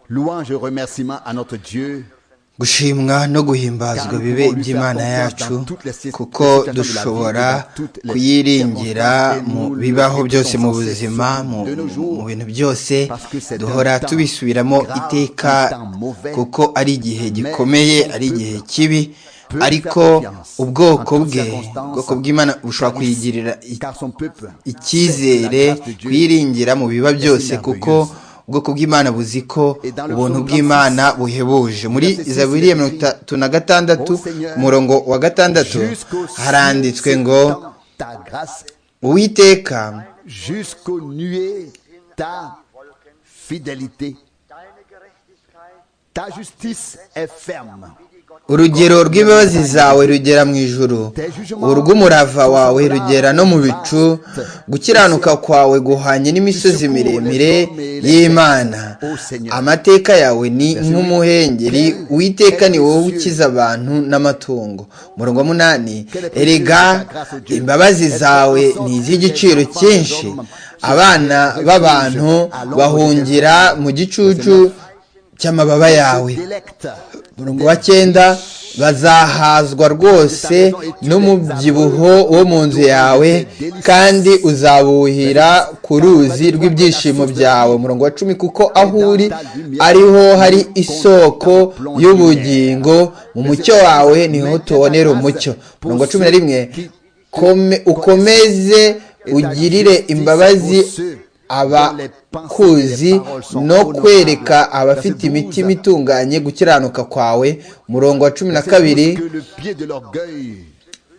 louange et remerciement à notre Dieu gushimwa no guhimbazwa bibe iby'imana yacu kuko dushobora kuyiringira mu bibaho byose mu buzima mu mu bintu byose duhora tubisubiramo iteka kuko ari igihe gikomeye ari igihe kibi ariko ubwoko bwe ubwoko bw'imana bushobora kuyigirira i- icyizere kuyiringira mu biba byose kuko ubwoko bw'imana buzi ko ubuntu bw'imana buhebuje muri zaburiya mirongo itatu na gatandatu umurongo wa gatandatu haranditswe ngo ta grâce uwiteka jusqu'aux nuées ta fidélité ta justice est ferme urugero rw'imbabazi zawe rugera mu ijuru urw'umurava wawe rugera no mu bicu gukiranuka kwawe guhanye n'imisozi miremire y'imana amateka yawe ni nk'umuhengeri uwiteka ni wowe ukiza abantu n'amatungo umurongo wa munani erega imbabazi zawe ni iz'igiciro cyinshi abana b'abantu bahungira mu gicucu cy'amababa yawe délecte umurongo wa cyenda bazahazwa rwose n'umubyibuho wo mu nzu yawe kandi uzabuhira ku ruzi rw'ibyishimo byawe umurongo wa cumi kuko aho uri ariho hari isoko y'ubugingo mu mucyo wawe niho tubonera umucyo umurongo wa cumi na rimwe "Kome- ukomeze ugirire imbabazi abakuzi no kwereka abafite imitima itunganye gukiranuka kwawe umurongo wa cumi na kabiri que le pied de l'orgueil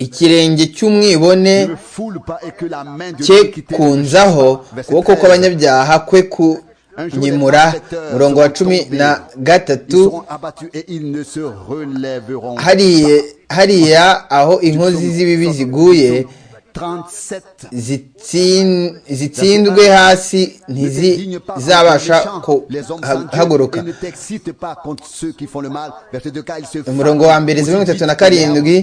ikirenge cy'umwibone ne foule pas et que la main de cye l'iniquité ne touche kunzaho pas. Verset ukuboko 13. kw'abanyabyaha kwe kunyimura umurongo wa cumi na Ils gatatu seront abattus et ils ne se relèveront hariya hariya aho inkozi z'ibibi ziguye 37 zitsin- zitsindwe hasi ntizizabasha kuhaguruka Umurongo umurongo wa wa mbere mbere, zeru zeru mirongo itatu na karindwi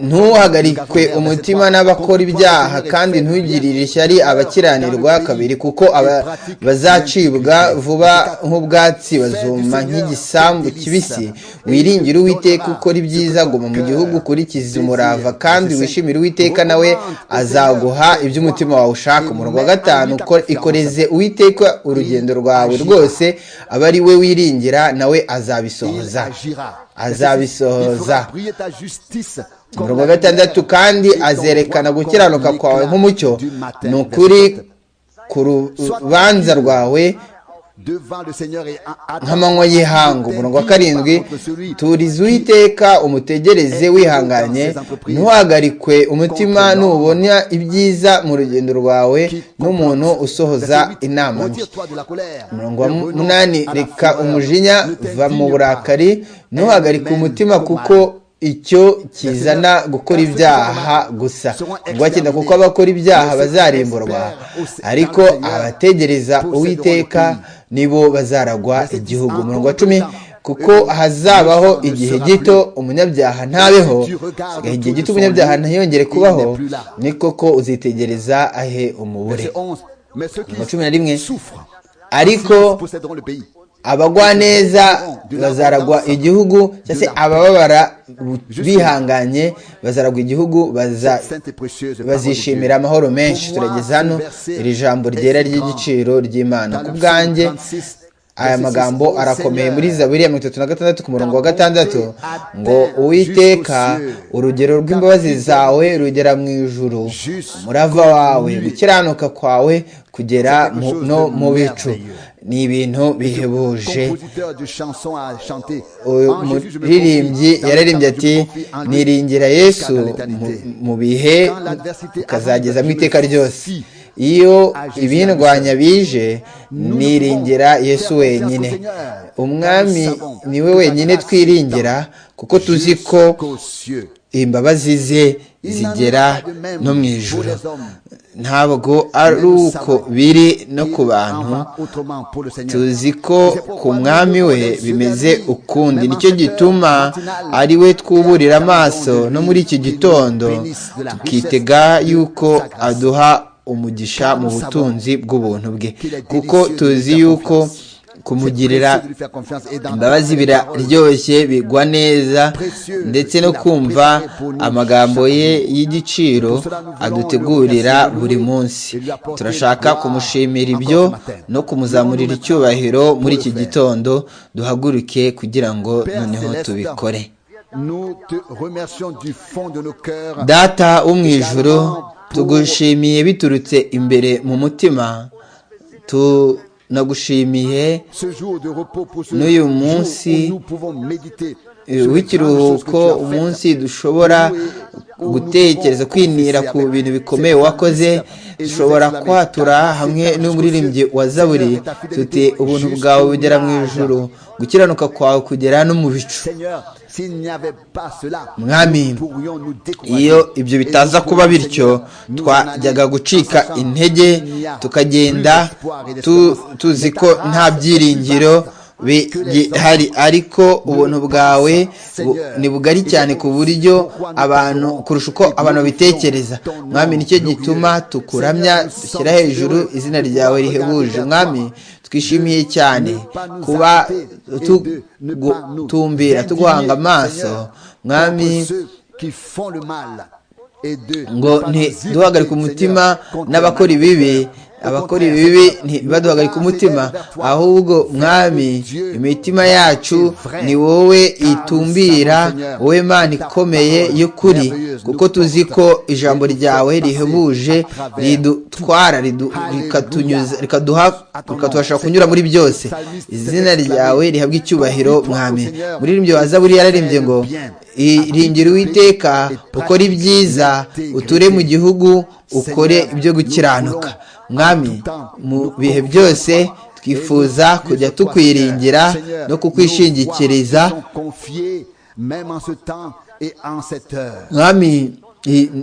ntuhagarikwe ntuhagarikwe umutima n'abakora ibyaha kandi ntugirire ishyari abakiranirwa kabiri kuko aba- bazacibwa vuba nk'ubwatsi bazuma nk'igisambu kibisi wiringire uwiteka ukora ibyiza guma mu gihugu ukurikize umurava kandi wishimire uwiteka nawe azaguha ibyo umutima wawe ushaka umurongo wa gatanu ukore- ikoreze uwiteka urugendo rwawe rwose abe ari we wiringira nawe azabisohoza azabisohoza azabisohoza umurongo wa gatandatu kandi azerekana gukiranuka kwawe nk'umucyo ni ukuri ku rubanza rwawe nk'amanywa y'ihangu umurongo wa karindwi turiza uwiteka umutegereze wihanganye ntuhagarikwe umutima nubona ibyiza mu rugendo rwawe n'umuntu usohoza inama mbi umurongo wa munani reka umujinya va mu burakari ntuhagarike umutima kuko icyo kizana gukora ibyaha gusa ubwo cyenda kuko abakora ibyaha bazarimburwa ariko abategereza uwiteka nibo bazaragwa igihugu umurongo wa cumi kuko hazabaho igihe gito umunyabyaha ntabeho sigaho igihe gito umunyabyaha ntiyongere kubaho ni koko uzitegereza ahe umubure mu Mu cumi na rimwe, ariko abagwaneza bazaragwa igihugu cyangwa se abababara bihanganye bazaragwa igihugu baza bazishimira amahoro menshi turageze hano iri jambo ryera ry'igiciro ry'imana ku bwanjye aya magambo arakomeye muri zaburi ya mirongo itatu na gatandatu ku murongo wa gatandatu ngo uwiteka urugero rw'imbabazi zawe rugera mu ijuru umurava wawe gukiranuka kwawe kugera mu- no mu bicu ni ibintu bihebuje uyu muririmbyi yararimbye ati niringira yesu mu- mu bihe ukazageza mu iteka ryose iyo ibindwanya bije niringira yesu wenyine umwami niwe wenyine twiringira kuko tuzi ko imbabazi ze zigera no mu ijuru ntabwo ari uko biri no ku bantu tuzi ko ku mwami we bimeze ukundi nicyo gituma ari we twuburira amaso no muri iki gitondo tukitega yuko aduha umugisha mu butunzi bw'ubuntu bwe kuko tuzi yuko kumugirira imbabazi biraryoshye bigwa neza ndetse no kumva amagambo ye y'igiciro adutegurira buri munsi turashaka kumushimira ibyo no kumuzamurira icyubahiro muri iki gitondo duhaguruke kugira ngo noneho tubikore data wo mu ijoro tugushimiye biturutse imbere mu mutima tunagushimiye n'uyu munsi w'ikiruhuko umunsi dushobora gutekereza kwinira ku bintu bikomeye wakoze dushobora kwatura hamwe n'umuririmbyi wa zaburi tuti ubuntu bwawe bugera mu ijoro gukiranuka kwawe kugera no mu bicu mwami iyo ibyo bitaza kuba bityo twajyaga gucika intege tukagenda tuzi ko nta byiringiro bihari ariko ubuntu bwawe ni bugari cyane ku buryo abantu kurusha uko abantu babitekereza mwami nicyo gituma tukuramya dushyira hejuru izina ryawe rihebuje mwami twishimiye cyane kuba tugutumbira tuguhanga amaso mwami ngo ntiduhagarike umutima n'abakora ibibi abakora ibibi ntibaduhagarike umutima ahubwo mwami imitima yacu ni wowe itumbira wowe mana ikomeye y'ukuri kuko tuzi ko ijambo ryawe rihebuje ridutwara rikatuhasha kunyura muri byose izina ryawe rihabwa icyubahiro mwami muri iryo zaburi yararembye ngo iringira uwiteka ukore ibyiza uture mu gihugu ukore ibyo gukiranuka mwami mu bihe byose twifuza kujya tukwiringira no kukwishingikiriza mwami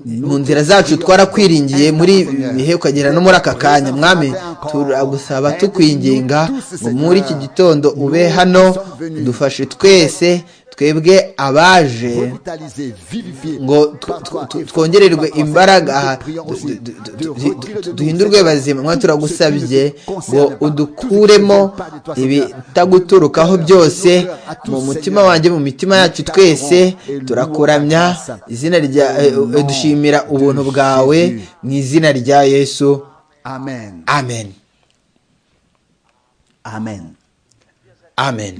mu nzira zacu twarakwiringiye muri bihe ukagera no muri aka kanya mwami turagusaba tukwinginga ngo muri iki gitondo ube hano dufashe twese twebwe abaje ngo twongererwe imbaraga duhindurwe bazima mwa turagusabye ngo udukuremo ibitaguturukaho byose mu mutima wanjye mu mitima yacu twese turakuramya izina rya dushimira ubuntu bwawe mu izina rya yesu amen amen amen amen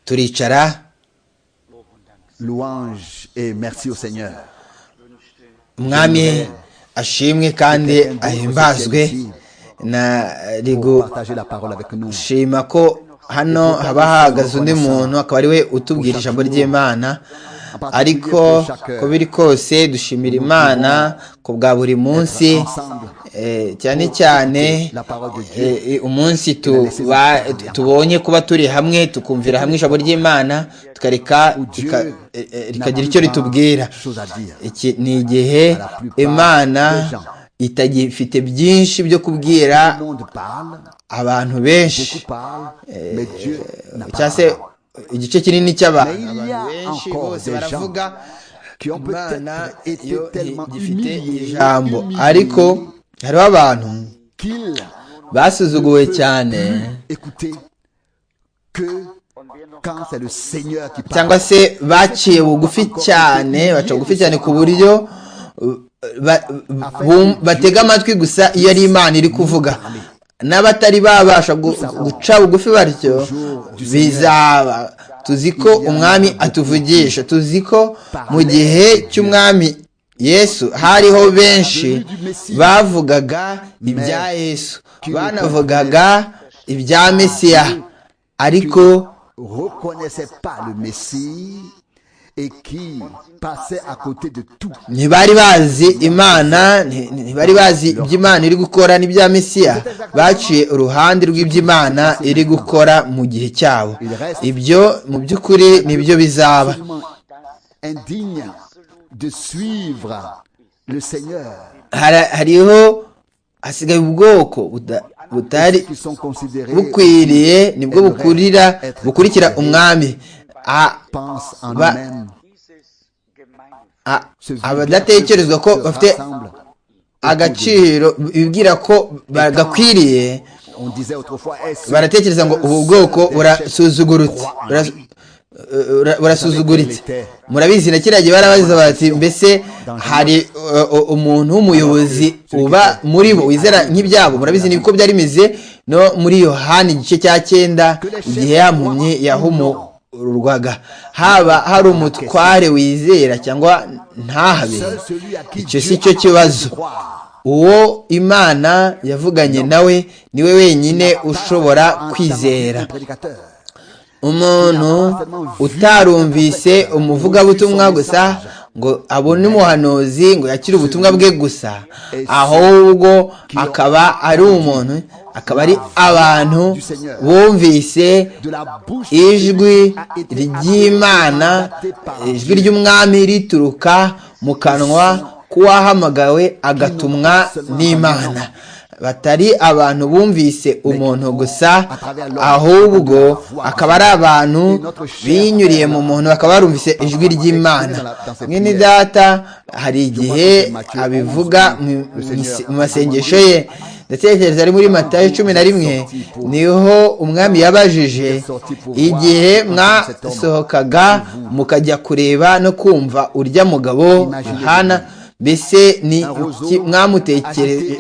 turicara louange et merci au Seigneur mwami ashimwe kandi ahimbazwe nari gushima ko hano haba hahagaze undi muntu akaba ari we utubwira ijambo ry'imana ariko uko biri kose dushimira imana ku bwa buri munsi cyane cyane umunsi tubonye kuba turi hamwe tukumvira hamwe ijambo ry'imana tukareka rikagira icyo ritubwira iki ni igihe imana itagifite byinshi byo kubwira abantu benshi cyangwa se igice kinini cy'abantu benshi bose baravuga imana yo gifite ijambo ariko hariho abantu basuzuguwe cyane cyangwa se baciye bugufi cyane baca bugufi cyane ku buryo batega amatwi gusa iyo ari imana iri kuvuga n'abatari babasha guca bugufi batyo bizaba tuzi ko umwami atuvugisha tuzi ko mu gihe cy'umwami yesu hariho benshi bavugaga ibya yesu banavugaga ibya mesiya ariko ntibari bazi imana ntibari bazi iby'imana iri gukora n'ibya mesiya baciye uruhande rw'iby'imana iri gukora mu gihe cyabo ibyo mu by'ukuri nibyo bizaba hariho hasigaye ubwoko butari bukwiriye nibwo bukurira bukurikira umwami abadatekerezwa ko bafite agaciro bibwira ko bagakwiriye baratekereza ngo ubu bwoko burasuzugurutse burasuzuguritse murabizi na kiriya gihe barabaziza bati mbese hari umuntu w'umuyobozi uba muri bo wizera nk'ibyabo murabizi niko byari bimeze no muri yohani igice cya cyenda igihe yampumye yahumurwaga haba hari umutware wizera cyangwa ntahabe icyo si cyo kibazo uwo imana yavuganye nawe niwe wenyine ushobora kwizera umuntu utarumvise umuvugabutumwa gusa ngo abone umuhanuzi ngo yakire ubutumwa bwe gusa ahubwo akaba ari umuntu akaba ari abantu bumvise ijwi ry'imana ijwi ry'umwami rituruka mu kanwa k'uwahamagawe agatumwa n'imana batari abantu bumvise umuntu gusa ahubwo akaba ari abantu binyuriye mu muntu bakaba barumvise ijwi ry'imana mwene data hari igihe abivuga mu masengesho ye ndatekereza ari muri matayo cumi na rimwe niho umwami yabajije igihe mwasohokaga mukajya kureba no kumva urya mugabo hana mbese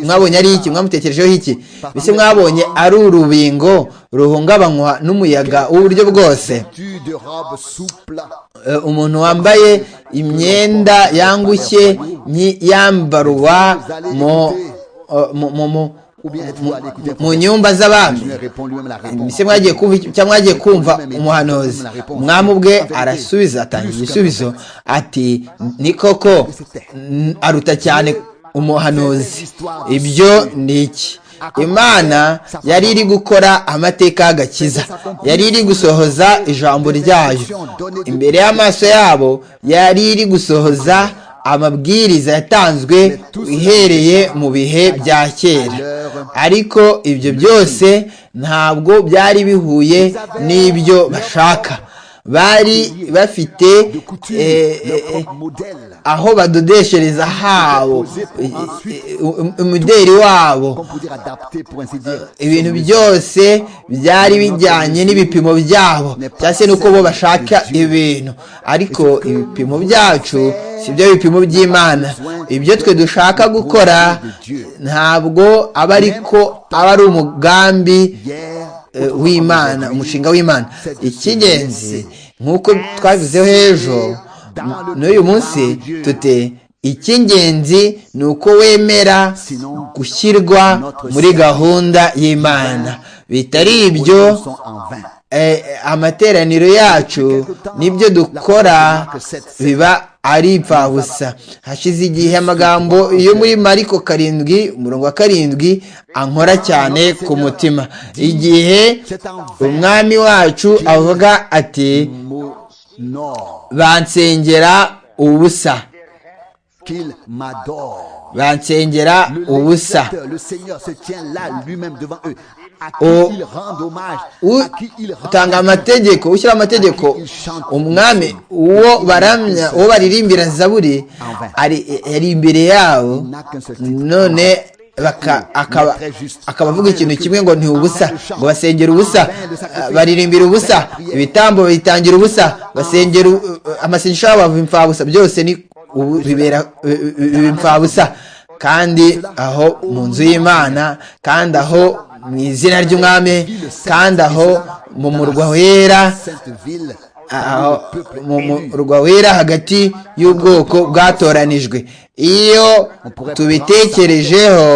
mwabonye ari iki mwamutekerejeho iki mbese mwabonye ari urubingo ruhungabanywa n'umuyaga w'uburyo bwose umuntu wambaye imyenda yangushye yambarwa mu nyumba z'abami mbese mwagiye kumva cyangwa mwagiye kumva umuhanuzi umwami ubwe arasubiza atanga igisubizo ati ni koko aruta cyane umuhanuzi ibyo ni iki imana yari iri gukora amateka y'agakiza yari iri gusohoza ijambo ryayo imbere y'amaso yabo yari iri gusohoza amabwiriza yatanzwe ihereye mu bihe bya kera ariko ibyo byose ntabwo byari bihuye n'ibyo bashaka bari bafite aho badodeshereza habo umuderi wabo ibintu byose byari bijyanye n'ibipimo byabo cyangwa se n'uko bo bashaka ibintu ariko ibipimo byacu si byo bipimo by'imana ibyo twe dushaka gukora ntabwo aba ariko aba ari umugambi w'imana umushinga w'imana icy'ingenzi nk'uko twabizeho ejo n'uyu munsi tute icy'ingenzi ni uko wemera gushyirwa muri gahunda y'imana bitari ibyo amateraniro yacu nibyo dukora biba ari ipfabusa hashize igihe amagambo yo muri mariko karindwi umurongo wa karindwi ankora cyane ku mutima igihe umwami wacu avuga ati bansengera ubusa bansengera ubusa utanga amategeko ushyira amategeko umwami uwo baramya uwo baririmbira zaburi ari imbere yabo none akaba avuga ikintu kimwe ngo ni ubusa ngo basengere ubusa baririmbira ubusa ibitambo bitangira ubusa basengera amasengesho yabo bava imfabusa byose ni bibera imfabusa kandi aho mu nzu y'imana kandi aho mu izina ry'umwami kandi aho mu murwa wera mu murwa wera hagati y'ubwoko bwatoranijwe iyo tubitekerejeho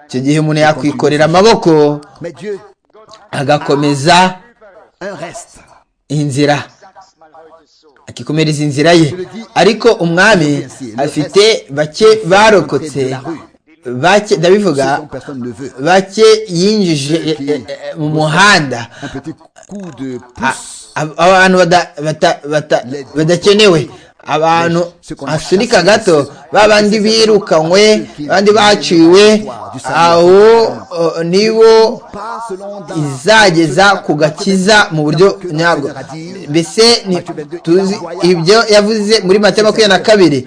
icyo gihe umuntu yakwikorera amaboko agakomeza inzira akikomereza inzira ye ariko umwami afite bake barokotse bake ndabivuga bake yinjije mu muhanda abantu badakenewe abantu asunika gato babandi birukanywe abandi baciwe aho nibo izageza ku gakiza mu buryo nyabwo mbese tuzi ibyo yavuze muri matemba makumyabiri na kabiri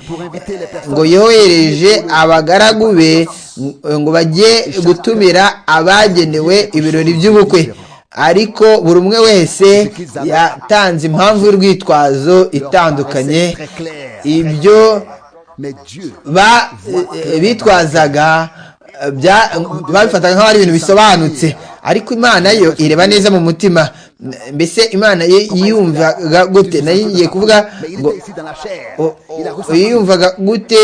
ngo yohereje abagaragu be ngo bajye gutumira abagenewe ibirori by'ubukwe ariko buri umwe wese yatanze impamvu y'urwitwazo itandukanye ibyo bitwazaga babifataga nk'aho ari ibintu bisobanutse ariko imana yo ireba neza mu mutima mbese imana yo yiyumvaga gute nayo igiye kuvuga ngo yiyumvaga gute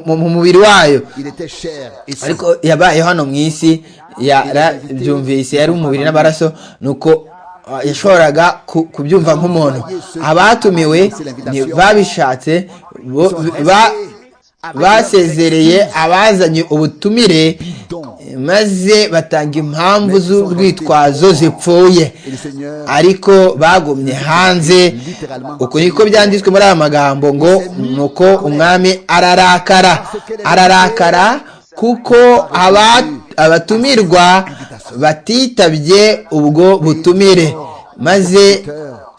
mu mubiri wayo ariko yabaye hano mu isi yarabyumvise yari umubiri n'amaraso ni uko yashoboraga kubyumva nk'umuntu abatumiwe babishatse basezereye abazanye ubutumire maze batanga impamvu z'urwitwazo zipfuye ariko bagumye hanze uko niko byanditswe muri aya magambo ngo ni uko umwami ararakara ararakara kuko abatumirwa batitabye ubwo butumire maze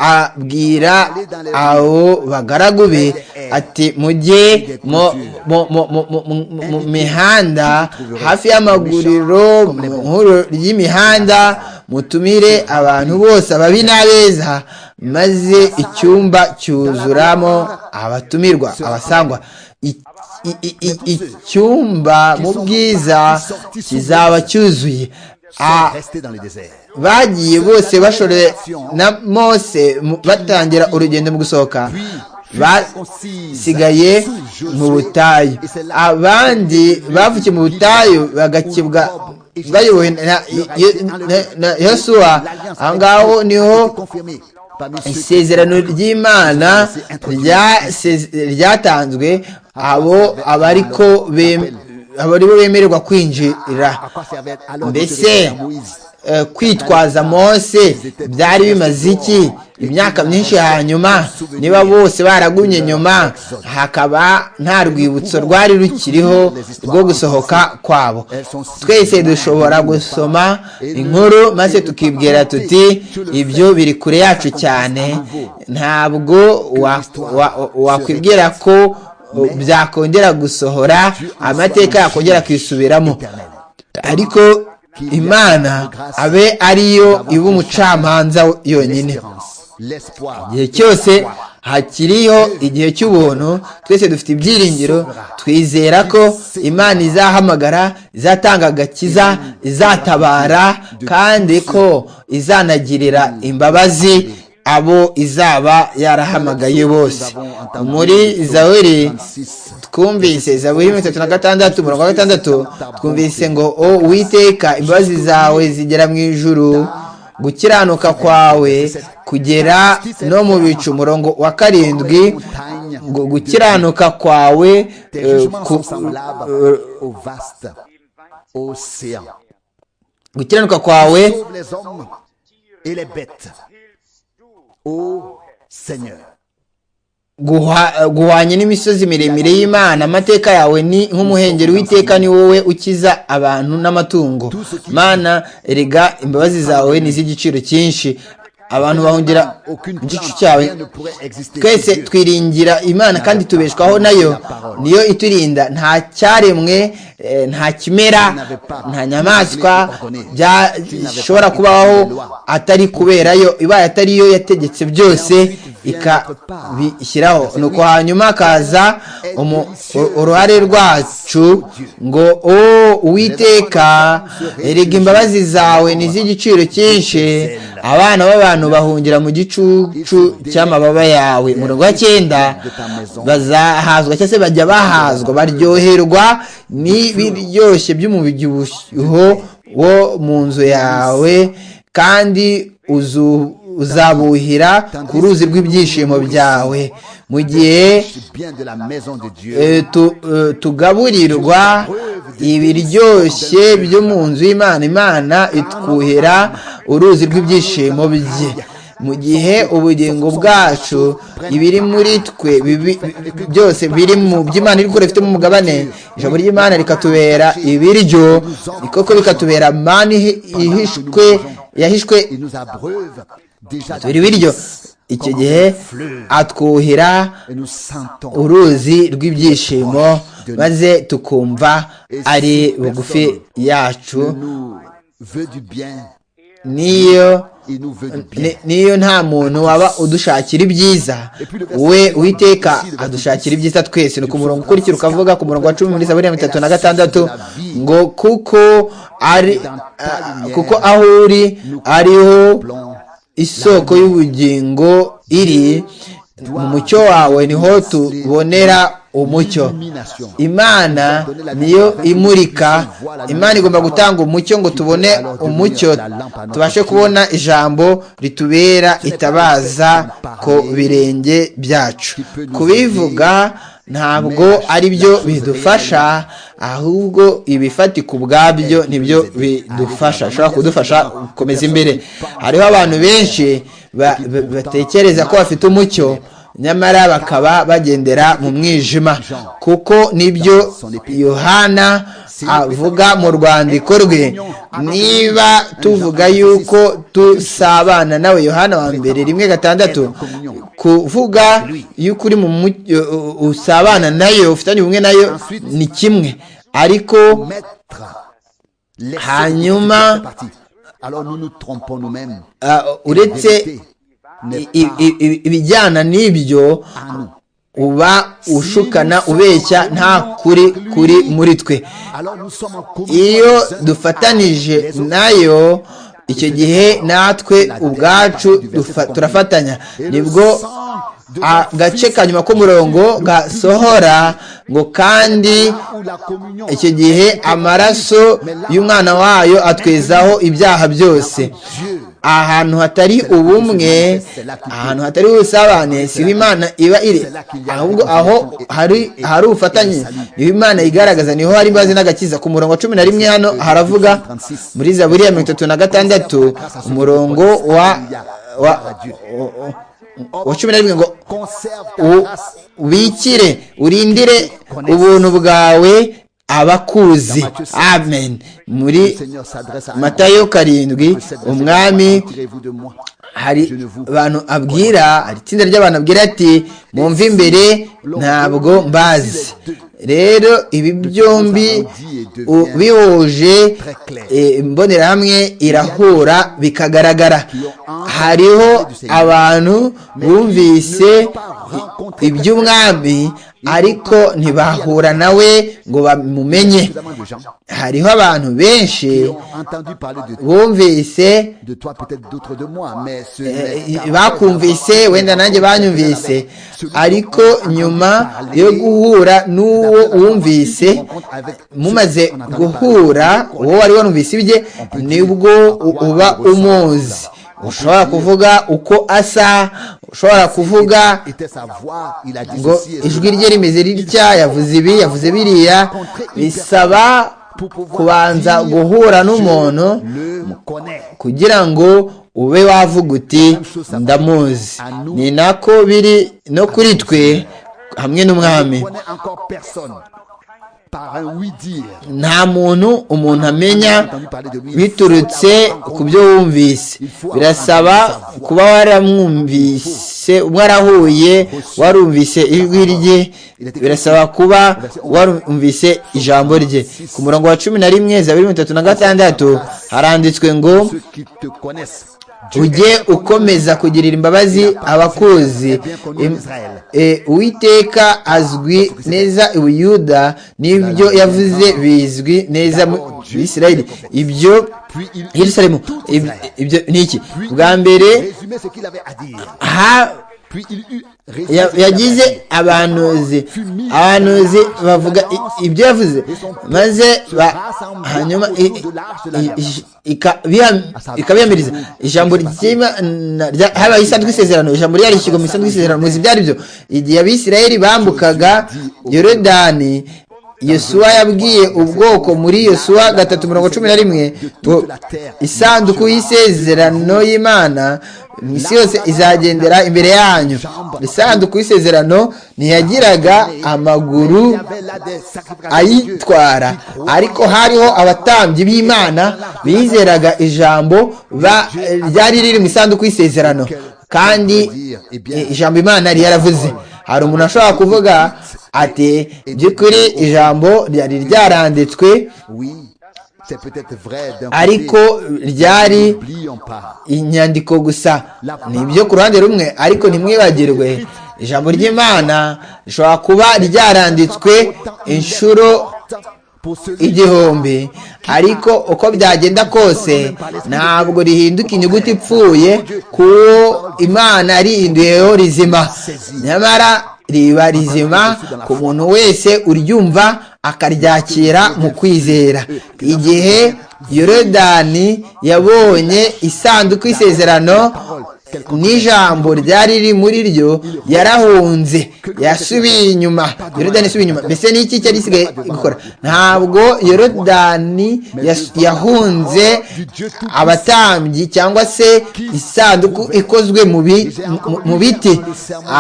abwira abo bagaragu be ati mujye mu mihanda hafi y'amaguriro mu nkuru ry'imihanda mutumire abantu bose ababi n'abeza maze icyumba cyuzuramo abatumirwa abasangwa icyumba mu bwiza kizaba cyuzuye bagiye bose bashore na mose batangira urugendo mu gusohoka basigaye mu butayu abandi bavukiye mu butayu bagakibwa bayobowe na yosuwa aho ngaho niho isezerano ry'imana ryatanzwe abo abariko abari bo bemererwa kwinjira mbese kwitwaza mose byari bimaze iki imyaka myinshi hanyuma niba bose baragumye nyuma hakaba nta rwibutso rwari rukiriho rwo gusohoka kwabo twese dushobora gusoma inkuru maze tukibwira tuti ibyo biri kure yacu cyane ntabwo wakwibwira ko byakongera gusohora amateka yakongera kwisubiramo ariko imana abe ariyo iba umucamanza yonyine igihe cyose hakiriho igihe cy'ubuntu twese dufite ibyiringiro twizera ko imana izahamagara izatanga agakiza izatabara kandi ko izanagirira imbabazi abo izaba yarahamagaye bose muri zaweri twumvise zaweri mirongo itatu na gatandatu mirongo gatandatu twumvise ngo o witeka imbabazi zawe zigera mu ijuru gukiranuka kwawe kugera no mu bicu umurongo wa karindwi ngo gukiranuka kwawe gukiranuka kwawe guhwanye n'imisozi miremire y'imana amateka yawe ni nk'umuhengeri w'iteka ni wowe ukiza abantu n'amatungo mana erega imbabazi zawe ni iz'igiciro cyinshi abantu bahungira igicu cyawe twese twiringira imana kandi tubeshwaho nayo niyo iturinda nta cyaremwe nta kimera nta nyamaswa byashobora kubaho atari kubera yo ibaye atari yo yategetse byose ikabishyiraho nuko hanyuma hakaza uruhare rwacu ngo o uwiteka erega imbabazi zawe ni iz'igiciro cyinshi abana b'abantu bahungira mu gicucu cy'amababa yawe murongo wa cyenda bazahazwa cyangwa se bajya bahazwa baryoherwa n'ibiryoshye by'umubyibuho wo mu nzu yawe kandi uzabuhira ku ruzi rw'ibyishimo byawe mu gihe tugaburirwa ibiryoshye byo mu nzu y'imana imana itwuhira uruzi rw'ibyishimo bye mu gihe ubugingo bwacu ibiri muri twe byose biri mu by'imana iri gukora bifitemo umugabane ijambo ry'imana rikatubera ibiryo koko bikatubera mani yahishwe tubiri biryo icyo gihe atwuhira uruzi rw'ibyishimo maze tukumva ari bugufi yacu niyo niyo nta muntu waba udushakira ibyiza we witeka adushakira ibyiza twese ni ku murongo ukurikira ukavuga ku murongo wa cumi muri sabine mirongo itatu na gatandatu ngo kuko ari kuko aho uri ariho isoko y'ubugingo iri mu mucyo wawe niho tubonera umucyo imana niyo imurika imana igomba gutanga umucyo ngo tubone umucyo tubashe kubona ijambo ritubera itabaza ku birenge byacu kubivuga ntabwo ari byo bidufasha ahubwo ibifatika ubwabyo nibyo bidufasha bishobora kudufasha gukomeza imbere hariho abantu benshi batekereza ko bafite umucyo nyamara bakaba bagendera mu mwijima kuko nibyo yohana avuga mu rwandiko rwe niba tuvuga yuko dusabana nawe yohana wa mbere rimwe gatandatu kuvuga yuko uri mu usabana nayo ufitanye ubumwe nayo ni kimwe ariko hanyuma uretse ibijyana n'ibyo uba ushukana ubeshya nta kuri kuri muri twe iyo dufatanije nayo icyo gihe natwe ubwacu turafatanya nibwo agace ka nyuma k'umurongo gasohora ngo kandi icyo gihe amaraso y'umwana wayo atwezaho ibyaha byose ahantu hatari ubumwe ahantu hatari ubusabane si imana iba iri ahubwo aho hari hari ubufatanye niho imana igaragaza niho hari imbabazi n'agakiza ku murongo wa cumi na rimwe hano haravuga muri zaburiya mirongo itatu na gatandatu umurongo wa wa wa cumi na rimwe ngo ubikire urindire ubuntu bwawe abakuzi amen muri matayo karindwi umwami hari abantu abwira hari itsinda ry'abantu abwira ati mwumve imbere ntabwo mbazi rero ibi byombi bihuje imbonerahamwe irahura bikagaragara hariho abantu bumvise iby'umwami ariko ntibahura nawe ngo bamumenye hariho abantu benshi bumvise bakumvise wenda nanjye banyumvise ariko nyuma yo guhura n'uwo wumvise mumaze guhura uwo wari wanumvise ibye nibwo uba umuzi ushobora kuvuga uko asa ushobora kuvuga ngo ijwi rye rimeze ritya yavuze ibi yavuze biriya bisaba kubanza guhura n'umuntu kugira ngo ube wavuga uti ndamuzi ni nako biri no kuri twe hamwe n'umwami nta muntu umuntu amenya biturutse ku byo wumvise birasaba kuba waramwumvise warahuye warumvise ijwi rye birasaba kuba warumvise ijambo rye ku murongo wa cumi na rimwe za mirongo itatu na gatandatu haranditswe ngo ujye ukomeza kugirira imbabazi abakuzi uwiteka azwi neza ubuyuda n'ibyo yavuze bizwi neza mu Bisirayeli ibyo yerusalemu ibyo ni iki bwa mbere yagize abanuzi abanuzi bavuga ibyo yavuze maze hanyuma ikabiyamiriza ijambo habaye isanzwe isezerano ijambo ryarishyirwa mu isanzwe isezerano muzi byari byo igihe abisirayeli bambukaga yorodani yosuwa yabwiye ubwoko muri yosuwa gatatu mirongo cumi na rimwe ngo isanduku y'isezerano y'imana isi yose izagendera imbere yanyu isanduku y'isezerano ntiyagiraga amaguru ayitwara ariko hariho abatambyi b'imana bizeraga ijambo ryari riri mu isanduku y'isezerano kandi ijambo imana yari yaravuze hari umuntu ashobora kuvuga ati by'ukuri ijambo ryari ryaranditswe ariko ryari inyandiko gusa ni ibyo ku ruhande rumwe ariko ntimwibagirwe ijambo ry'imana rishobora kuba ryaranditswe inshuro igihumbi ariko uko byagenda kose ntabwo rihinduka inyuguti ipfuye kuwo imana yarihinduyeho rizima nyamara riba rizima ku muntu wese uryumva akaryakira mu kwizera igihe yorodani yabonye isanduku y'isezerano n'ijambo ryari riri muri ryo yarahunze yasubiye inyuma yorodani isubiye inyuma mbese n'iki cyari isigaye gukora ntabwo yorodani yahunze abatambyi cyangwa se isanduku ikozwe mu biti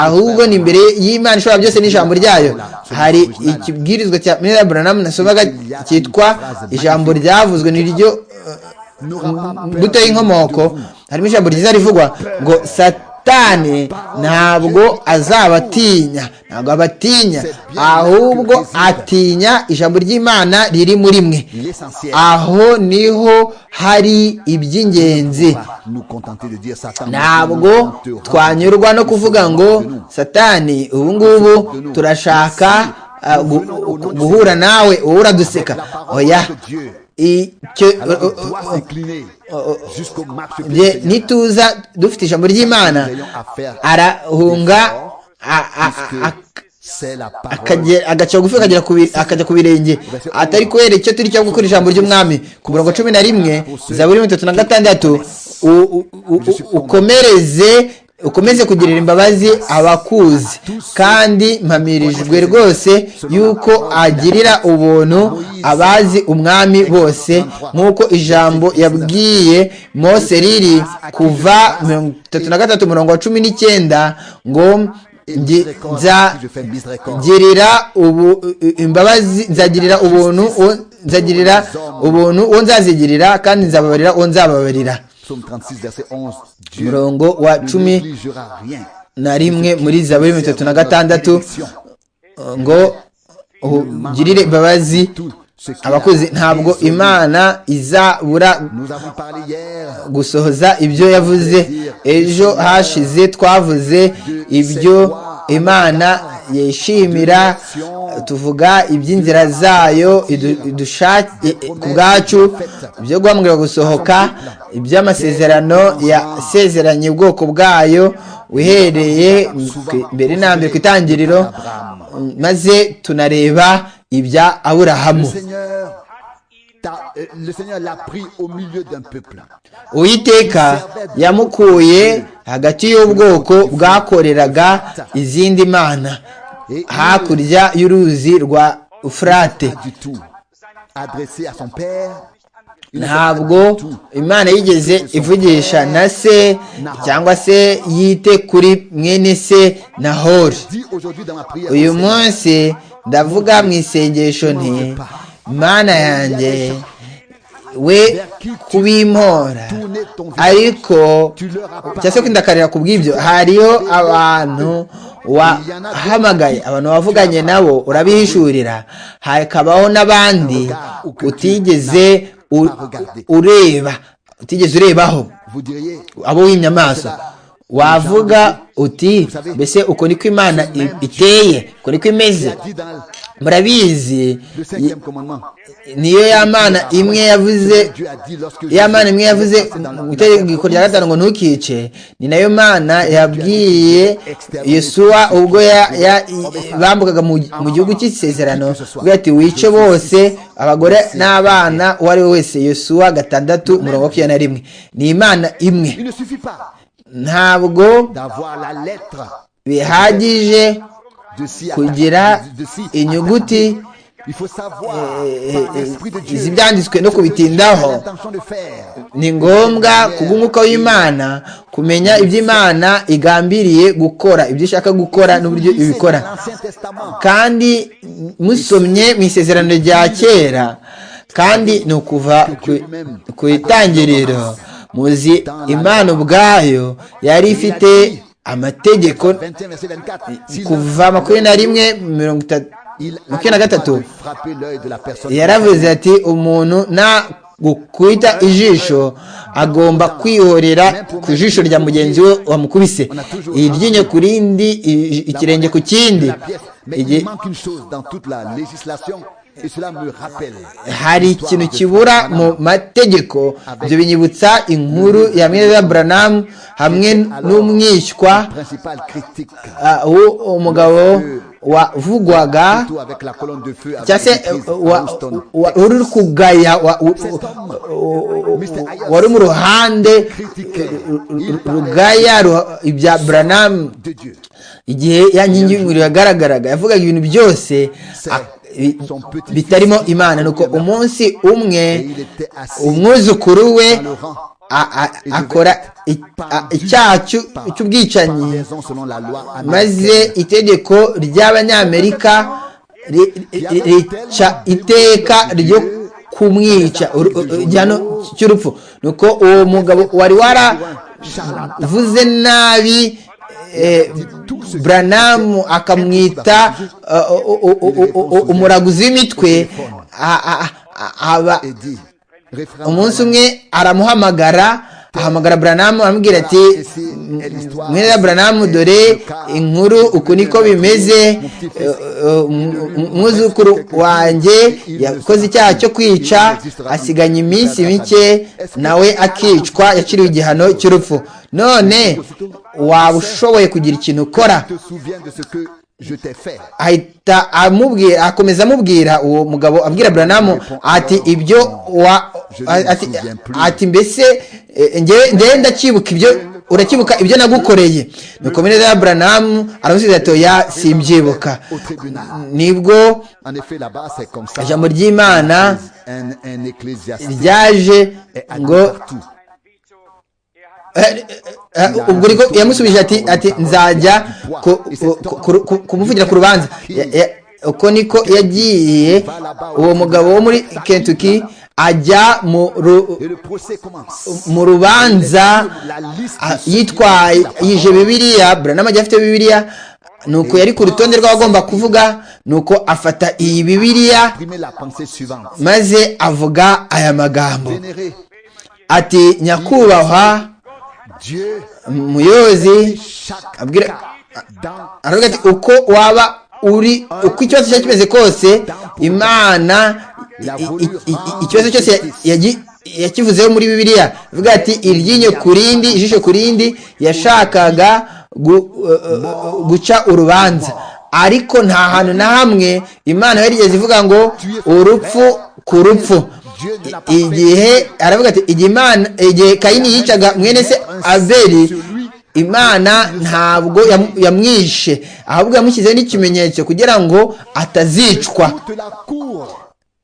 ahubwo ni imbere y'imana ishobora byose n'ijambo ryayo hari ikibwirizwa cya mera buranamu nasomaga cyitwa ijambo ryavuzwe ni ryo duto y'inkomoko harimo ijambo ryiza rivugwa ngo satani ntabwo azabatinya ntabwo abatinya ahubwo atinya ijambo ry'imana riri muri mwe aho niho hari iby'ingenzi ntabwo twanyurwa no kuvuga ngo satani ubu ngubu turashaka guhura nawe wowe uraduseka oya nituza dufite ijambo ry'imana arahunga agaca bugufi akajya ku birenge atari kubera icyo turi cyo gukora ijambo ry'umwami ku mirongo cumi na rimwe za buri mirongo itatu na gatandatu ukomereze ukomeze kugirira imbabazi abakuzi kandi mpamirijwe rwose yuko agirira ubuntu abazi umwami bose nk'uko ijambo yabwiye mose riri kuva mirongo itatu na gatatu umurongo wa cumi n'icyenda ngo nzagirira imbabazi nzagirira ubuntu nzagirira ubuntu uwo nzazigirira kandi nzababarira uwo nzababarira umurongo wa cumi na rimwe muri zaburi mirongo itatu na gatandatu ngo ugirire imbabazi abakozi ntabwo imana izabura gusohoza ibyo yavuze ejo hashize twavuze ibyo imana yishimira tuvuga iby'inzira zayo ku bwacu ibyo guhamwira gusohoka iby'amasezerano yasezeranye ubwoko bwayo uhereye mbere na mbere ku itangiriro maze tunareba ibya aburahamu uwiteka yamukuye hagati y'ubwoko bwakoreraga izindi mana hakurya y'uruzi rwa furate ntabwo imana yigeze ivugisha na se cyangwa se yite kuri mwene se na hori uyu munsi ndavuga mu isengesho nti mana yanjye we kubimpora ariko cyangwa se kwidakarira ku bw'ibyo hariho abantu wahamagaye abantu wavuganye nabo urabihishurira hakabaho n'abandi utigeze ureba utigeze urebaho abo wimye amaso wavuga uti mbese uko niko imana iteye uko niko imeze murabizi niyo ya mana imwe yavuze ya mana imwe yavuze mu itegeko rya gatanu ngo ntukice ni nayo mana yabwiye Yesuwa ubwo bambukaga mu gihugu cy'isezerano ubwo ati wice bose abagore n'abana uwo ari we wese Yesuwa gatandatu umurongo wa makumyabiri na rimwe ni imana imwe ntabwo bihagije kugira inyuguti ibyanditswe no kubitindaho ni ngombwa kubw'umwuka w'imana kumenya ibyo imana igambiriye gukora ibyo ishaka gukora n'uburyo ibikora kandi musomye mu isezerano rya kera kandi ni ukuva ku itangiriro muzi imana ubwayo yari ifite amategeko kuva makumyabiri na rimwe mirongo itatu makumyabiri na gatatu yaravuze ati umuntu nta gukwita ijisho agomba kwihorera ku jisho rya mugenzi we wamukubise iryinyo ku rindi ikirenge ku kindi hari ikintu kibura mu mategeko ibyo binyibutsa inkuru ya mweza buranamu hamwe n'umwishywa umugabo wavugwaga cyangwa se uri kugaya wari mu ruhande rugaya ibya buranamu igihe ya nkingi y'umuriro yagaragaraga yavugaga ibintu byose bitarimo imana nuko umunsi umwe umwuzukuru we akora icyaha cy'ubwicanyi maze itegeko ry'abanyamerika rica iteka ryo kumwica igihano cy'urupfu nuko uwo mugabo wari waravuze nabi buranamu akamwita umuraguzi w'imitwe umunsi umwe aramuhamagara ahamagara buranamu amubwira ati mwene buranamu dore inkuru uku niko bimeze umwuzukuru wanjye yakoze icyaha cyo kwica asiganya iminsi mike nawe akicwa yaciriwe igihano cy'urupfu none waba ushoboye kugira ikintu ukora ahita amubwira akomeza amubwira uwo mugabo abwira buranamu ati ibyo wa ati mbese ngewe ndacyibuka ibyo uracyibuka ibyo nagukoreye ni komineza ya buranamu aramusubiza ati ya simbyibuka nibwo ijambo ry'imana ryaje ngo ubwo uriko yamusubije ati ati nzajya kumuvugira ku rubanza uko niko yagiye uwo mugabo wo muri kentucky ajya mu rubanza yitwaje bibiliya buranama ajya afite bibiliya nuko yari ku rutonde rw'abagomba kuvuga nuko afata iyi bibiliya maze avuga aya magambo ati nyakubahwa muyobozi aravuga ati uko waba uri uko ikibazo cyari kimeze kose imana ikibazo cyose yakivuzeho muri bibiliya avuga ati iryinyo ku rindi ijisho ku rindi yashakaga guca urubanza ariko nta hantu na hamwe imana yarigeze ivuga ngo urupfu ku rupfu igihe aravuga ati igihe kayini yicaga mwene se abeli imana ntabwo yamwishe ahubwo yamushyizeho n'ikimenyetso kugira ngo atazicwa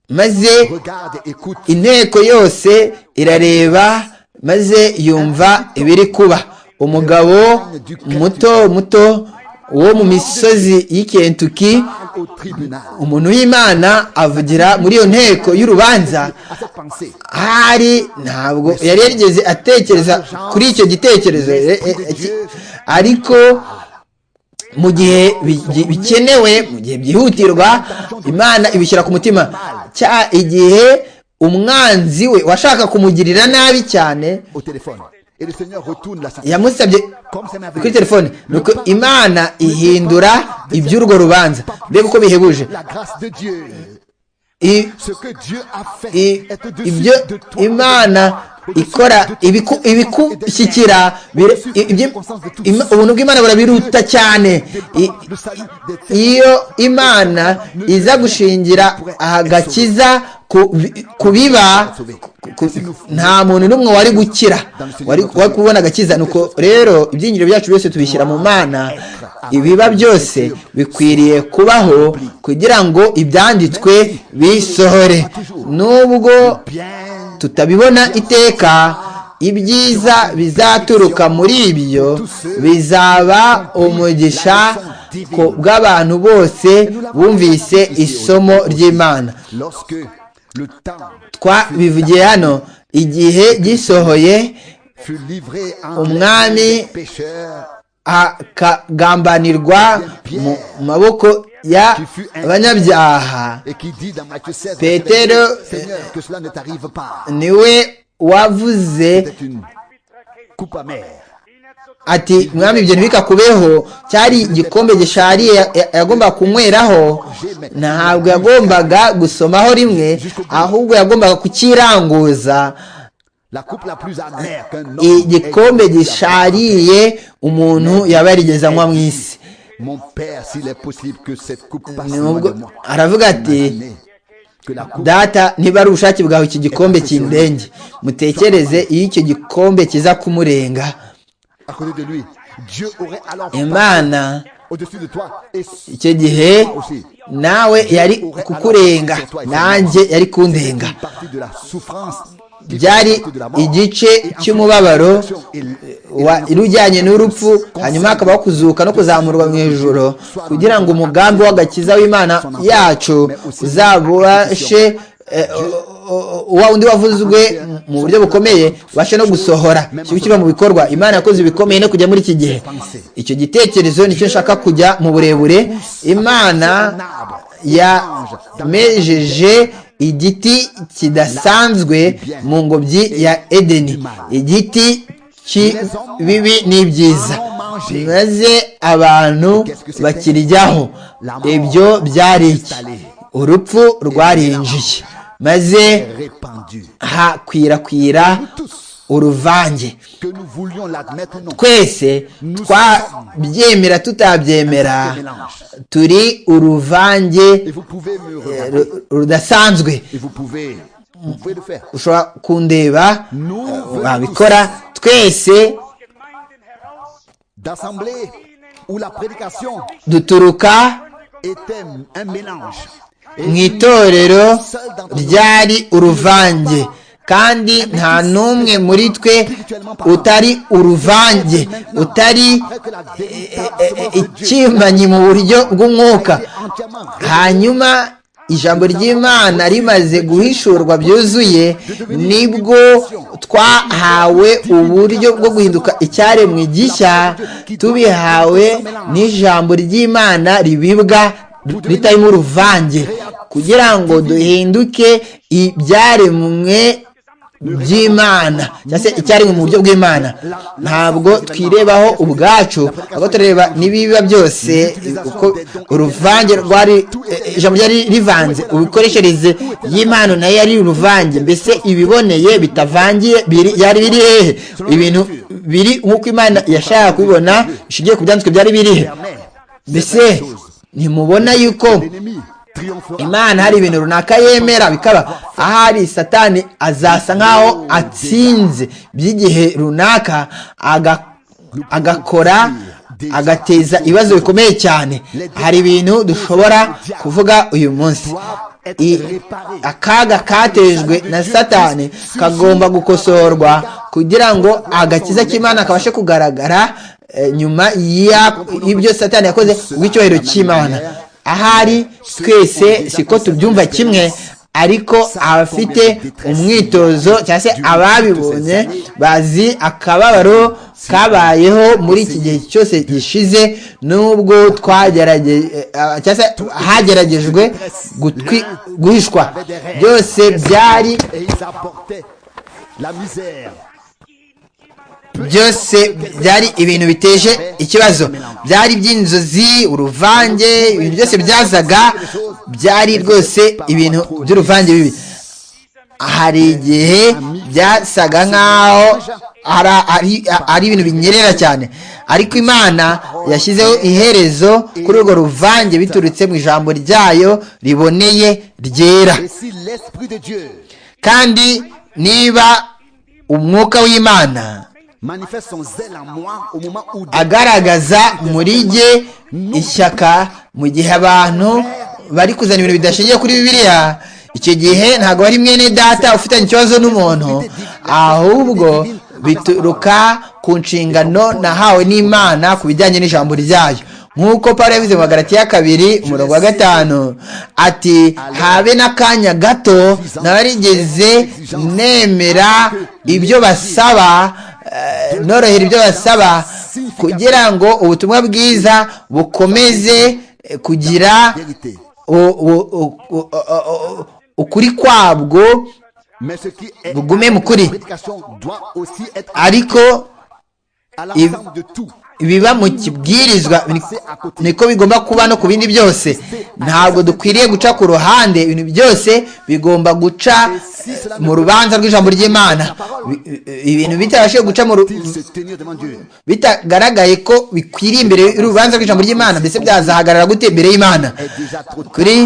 maze inteko yose irareba maze yumva ibiri kuba umugabo muto muto wo mu misozi y'ikentuki umuntu w'imana avugira muri iyo nteko y'urubanza hari ntabwo yari yarigeze atekereza kuri icyo gitekerezo ariko mu gihe bikenewe mu gihe byihutirwa imana ibishyira ku mutima cya igihe umwanzi we washaka kumugirira nabi cyane yamusabye kuri telefone nuko imana ihindura iby'urwo rubanza mbega uko bihebuje ibyo imana ikora ibikushyikira ubuntu bw'imana burabiruta cyane iyo imana iza gushingira agakiza kubiba nta muntu n'umwe wari gukira wari kubona agakiza nuko rero ibyinjiro byacu byose tubishyira mu mana ibiba byose bikwiriye kubaho kugira ngo ibyanditswe bisohore nubwo tutabibona iteka ibyiza bizaturuka muri ibyo bizaba umugisha bw'abantu bose bumvise isomo ry'imana twabivugiye hano igihe gisohoye umwami akagambanirwa mu maboko y'abanyabyaha petero niwe wavuze ati mwami ibyo ntibikakubeho cyari igikombe gishariye yagombaga kunyweraho ntabwo yagombaga gusomaho rimwe ahubwo yagombaga kukiranguza igikombe gishariye umuntu yaba yarigeze anywa mu isi aravuga ati data niba ari ubushake bwawe iki gikombe kindenge mutekereze iyo icyo gikombe kiza kumurenga imana icyo gihe nawe yari kukurenga nanjye yari kundenga byari igice cy'umubabaro ujyanye n'urupfu hanyuma hakabaho kuzuka no kuzamurwa mu ijoro kugira ngo umugambi w'agakiza w'imana yacu uzabashe wa undi wavuzwe mu buryo bukomeye ubashe no gusohora kiba kiba mu bikorwa imana yakoze ibikomeye no kujya muri iki gihe icyo gitekerezo nicyo nshaka kujya mu burebure imana yamejeje igiti kidasanzwe mu ngobyi ya edeni igiti kibibi n'ibyiza maze abantu bakirijyaho ibyo byari iki urupfu rwarinjiye maze hakwirakwira uruvange twese twabyemera tutabyemera turi uruvange rudasanzwe ushobora kundeba wabikora twese duturuka mu itorero ryari uruvange kandi nta n'umwe muri twe utari uruvange utari ikimbanyi mu buryo bw'umwuka hanyuma ijambo ry'imana rimaze guhishurwa byuzuye nibwo twahawe uburyo bwo guhinduka icyaremwe gishya tubihawe n'ijambo ry'imana ribibwa ritarimo uruvange kugira ngo duhinduke ibyaremwe by'imana cyangwa se icyaremwe mu buryo bw'imana ntabwo twirebaho ubwacu ahubwo tureba n'ibiba byose uko uruvange rwari ijambo ryari rivanze ubikoreshereze y'imana nayo yari uruvange mbese ibiboneye bitavangiye byari biri hehe ibintu biri nk'uko imana yashaka kubibona bishingiye ku byanditswe byari birihe mbese ntimubona yuko imana hari ibintu runaka yemera bikaba ahari satani azasa nkaho atsinze by'igihe runaka agakora agateza ibibazo bikomeye cyane hari ibintu dushobora kuvuga uyu munsi akaga katejwe na satani kagomba gukosorwa kugira ngo agakiza k'imana kabashe kugaragara nyuma y'ibyo satani yakoze rw'icyubahiro cy'imana ahari twese siko tubyumva kimwe ariko abafite umwitozo cyangwa se ababibonye bazi akababaro kabayeho muri iki gihe cyose gishize nubwo hageragejwe guhishwa byose byari byose byari ibintu biteje ikibazo byari iby'inzozi uruvange ibintu byose byazaga byari rwose ibintu by'uruvange bibi hari igihe byasaga nk'aho ari ibintu binyerera cyane ariko imana yashyizeho iherezo kuri urwo ruvange biturutse mu ijambo ryayo riboneye ryera kandi niba umwuka w'imana agaragaza muri jye ishyaka mu gihe abantu bari kuzana ibintu bidashingiye kuri bibiliya icyo gihe ntabwo ari mwene data ufitanye ikibazo n'umuntu ahubwo bituruka ku nshingano nahawe n'imana ku bijyanye n'ijambo ryayo nk'uko paul yabize mu magarati ya kabiri umurongo wa gatanu ati habe n'akanya gato nabarigize nemera ibyo basaba norohera ibyo basaba kugira ngo ubutumwa bwiza bukomeze kugira ukuri kwabwo bugume mu kuri ariko ibiba mu kibwirizwa niko bigomba kuba no ku bindi byose ntabwo dukwiriye guca ku ruhande ibintu byose bigomba guca mu rubanza rw'ijambo ry'imana ibintu bitabashije guca bitagaragaye ko bikwiriye imbere y'urubanza rw'ijambo ry'imana mbese byazahagarara gute imbere y'imana kuri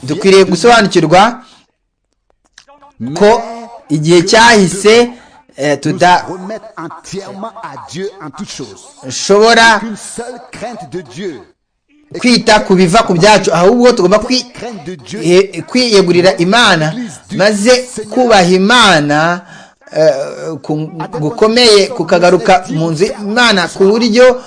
dukwiriye gusobanukirwa ko igihe cyahise tudashobora kwita ku biva ku byacu ahubwo tugomba kwiyegurira imana maze kubaha imana gukomeye kukagaruka mu nzu imana ku buryo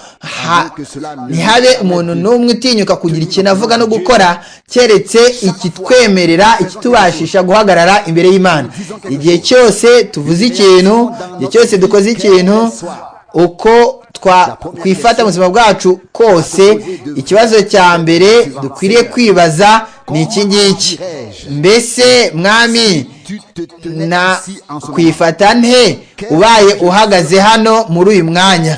ntihabe umuntu n'umwe utinyuka kugira ikintu avuga no gukora keretse ikitwemerera ikitubashisha guhagarara imbere y'imana igihe cyose tuvuze ikintu igihe cyose dukoze ikintu uko twifata mu buzima bwacu kose ikibazo cya mbere dukwiriye kwibaza ni iki ngiki mbese mwami na kwifata nte ubaye uhagaze hano muri uyu mwanya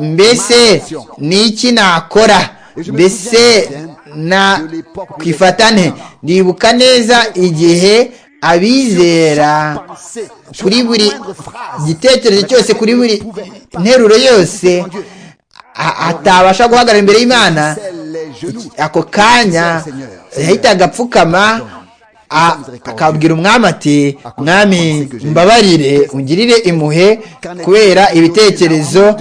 mbese ni iki nakora mbese na kwifata nte ndibuka neza igihe abizera kuri buri gitekerezo cyose kuri buri nteruro yose atabasha guhagarara imbere y'imana ako kanya yahitaga apfukama akabwira umwami ati mwami mbabarire ungirire impuhe kubera ibitekerezo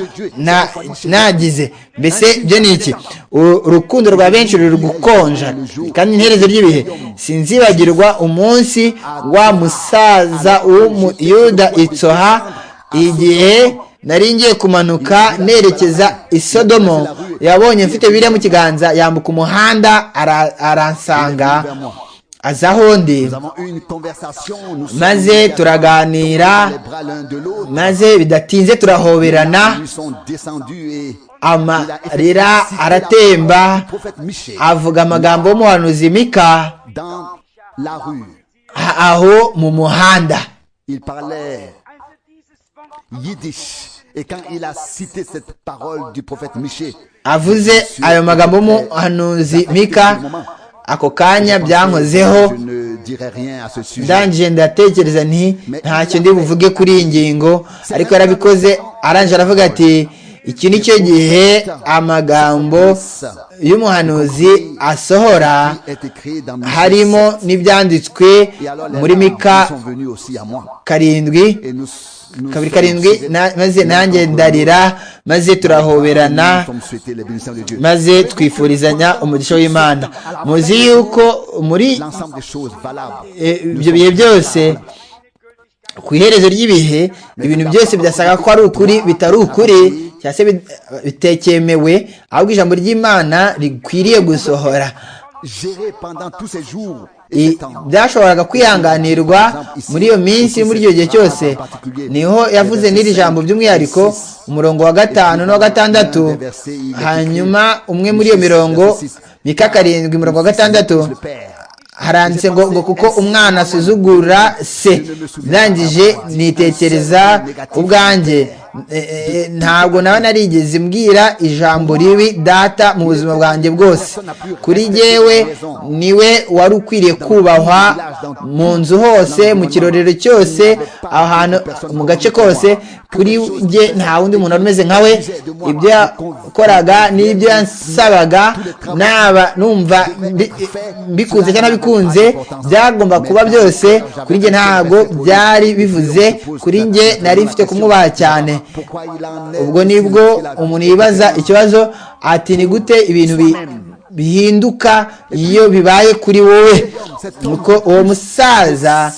nagize mbese byo ni iki urukundo rwa benshi ruri gukonja kandi iherezo ry'ibihe sinzibagirwa umunsi wa musaza w'umuyuda itsoha igihe nari ngiye kumanuka nerekeza isodomo yabonye mfite biriya mu kiganza yambuka umuhanda aransanga aza aho ndi maze turaganira maze bidatinze turahoberana amarira aratemba avuga amagambo y'umuhanuzi mika aho mu muhanda avuze ayo magambo y'umuhanuzi mika ako kanya byankozeho ndangije ndatekereza nti ntacyo ndi buvuge kuri iyi ngingo ariko yarabikoze arangije aravuga ati iki ni cyo gihe amagambo y'umuhanuzi asohora harimo n'ibyanditswe muri mika karindwi kabiri karindwi maze nanjye ndarira maze turahoberana maze twifurizanya umugisha w'imana muzi yuko muri ibyo bihe byose ku iherezo ry'ibihe ibintu byose byasaga ko ari ukuri bitari ukuri cyangwa se bitekemewe ahubwo ijambo ry'imana rikwiriye gusohora byashoboraga kwihanganirwa muri iyo minsi muri icyo gihe cyose niho yavuze n'iri jambo by'umwihariko umurongo wa gatanu n'uwa gatandatu hanyuma umwe muri iyo mirongo mika karindwi umurongo wa gatandatu haranditse ngo ngo kuko umwana asuzugura se ndangije nitekereza ubwanjye ntabwo nawe narigeze mbwira ijambo ribi data mu buzima bwanjye bwose kuri yewe niwe wari ukwiriye kubahwa mu nzu hose mu kirorero cyose ahantu mu gace kose kuri njye nta wundi muntu wari umeze nka we ibyo yakoraga n'ibyo yasabaga naba numva bikunze cyangwa bikunze byagomba kuba byose kuri njye ntabwo byari bivuze kuri njye nari mfite kumwubaha cyane ubwo nibwo umuntu yibaza ikibazo ati ni gute ibintu bihinduka iyo bibaye kuri wowe nuko uwo musaza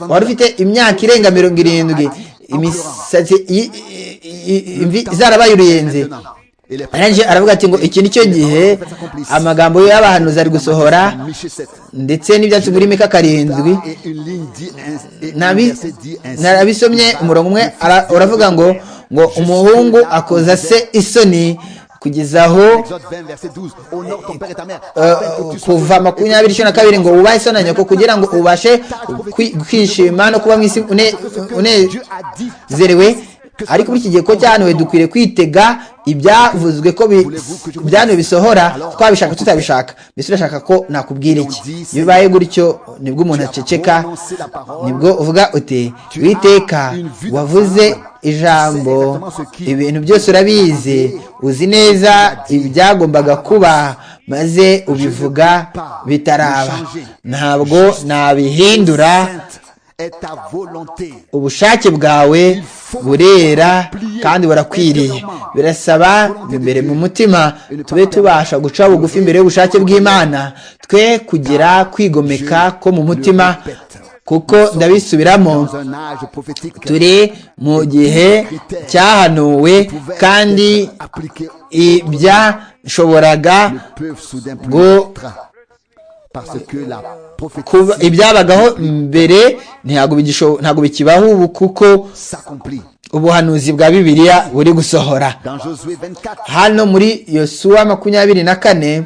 wari ufite imyaka irenga mirongo irindwi imisatsi imvi zarabaye uruyenzi arangije aravuga ati ngo iki nicyo gihe amagambo y'abahanuzi ari gusohora ndetse n'ibyatsi muri mika karindwi narabisomye umurongo umwe uravuga ngo ngo umuhungu akoza se isoni kugeza aho kuva makumyabiri cumi na kabiri ngo wubahe isoni nyoko kugira ngo ubashe kwishima no kuba mu isi unezerewe ariko muri iki gihe ko cyahanuwe dukwiriye kwitega ibyavuzwe ko byahanuwe bisohora twabishaka tutabishaka mbese urashaka ko nakubwira iki iyo bibaye gutyo nibwo umuntu aceceka nibwo uvuga uti witeka wavuze ijambo ibintu byose urabizi uzi neza ibyagombaga kuba maze ubivuga bitaraba ntabwo nabihindura ubushake bwawe burera kandi burakwiriye birasaba imbere mu mutima tube tubasha guca bugufi imbere y'ubushake bw'imana twe kugira kwigomeka ko mu mutima kuko ndabisubiramo turi mu gihe cyahanuwe kandi ibyashoboraga ibyabagaho mbere ntabwo bikibaho ubu kuko ubuhanuzi bwa bibiliya buri gusohora hano muri yosuwa makumyabiri na kane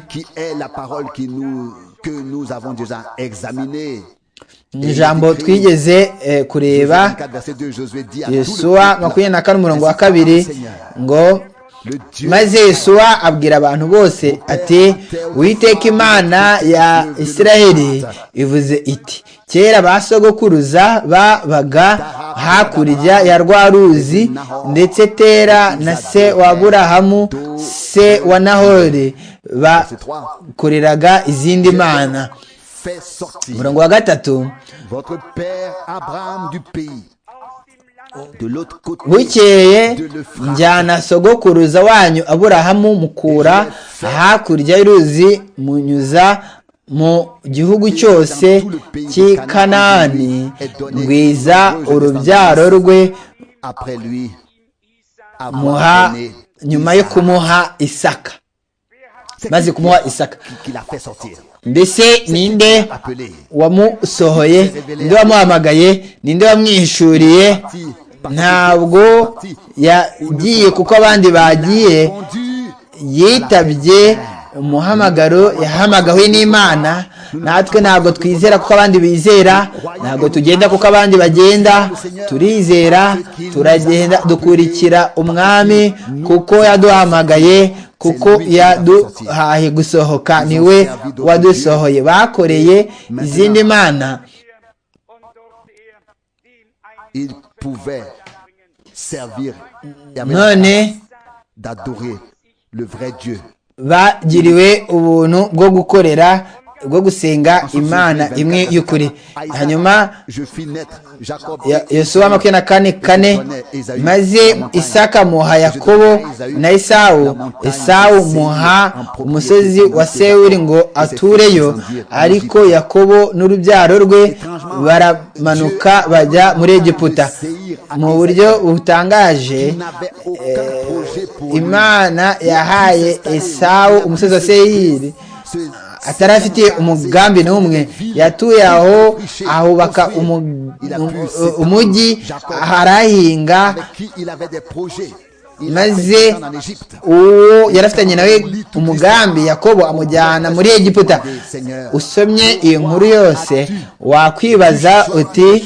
ijambo twigeze kureba yosuwa makumyabiri na kane umurongo wa kabiri ngo maze Yesuwa abwira abantu bose ati witeka imana ya Isiraheli ivuze iti kera ba sogokuruza babaga hakurya ya rwa ruzi ndetse tera na se wa burahamu se wa nahore bakoreraga izindi mana umurongo wa gatatu bukeye njyana sogokuruza wanyu aburahamu mukura hakurya y'uruzi munyuza mu gihugu cyose cy'i kanani ngwiza urubyaro rwe muha nyuma yo kumuha isaka maze kumuha isaka mbese ninde wamusohoye ninde wamuhamagaye ninde wamwishuriye ntabwo yagiye kuko abandi bagiye yitabye umuhamagaro yahamagawe n'imana natwe ntabwo twizera kuko abandi bizera ntabwo tugenda kuko abandi bagenda turizera turagenda dukurikira umwami kuko yaduhamagaye kuko yaduhaye gusohoka niwe wadusohoye bakoreye izindi mana none bagiriwe ubuntu bwo gukorera bwo gusenga imana imwe y'ukuri hanyuma yosuwa makumyabiri na kane kane maze isaka muha yakobo na isawu isawu muha umusozi wa sewuri ngo atureyo ariko yakobo n'urubyaro rwe baramanuka bajya muri egiputa mu buryo butangaje imana yahaye esawu umusozi wa seyiri atarafitiye umugambi n'umwe yatuye aho ahubaka umujyi harahinga maze uwo yarafitanye nawe umugambi yakobo amujyana muri egiputa usomye iyo nkuru yose wakwibaza uti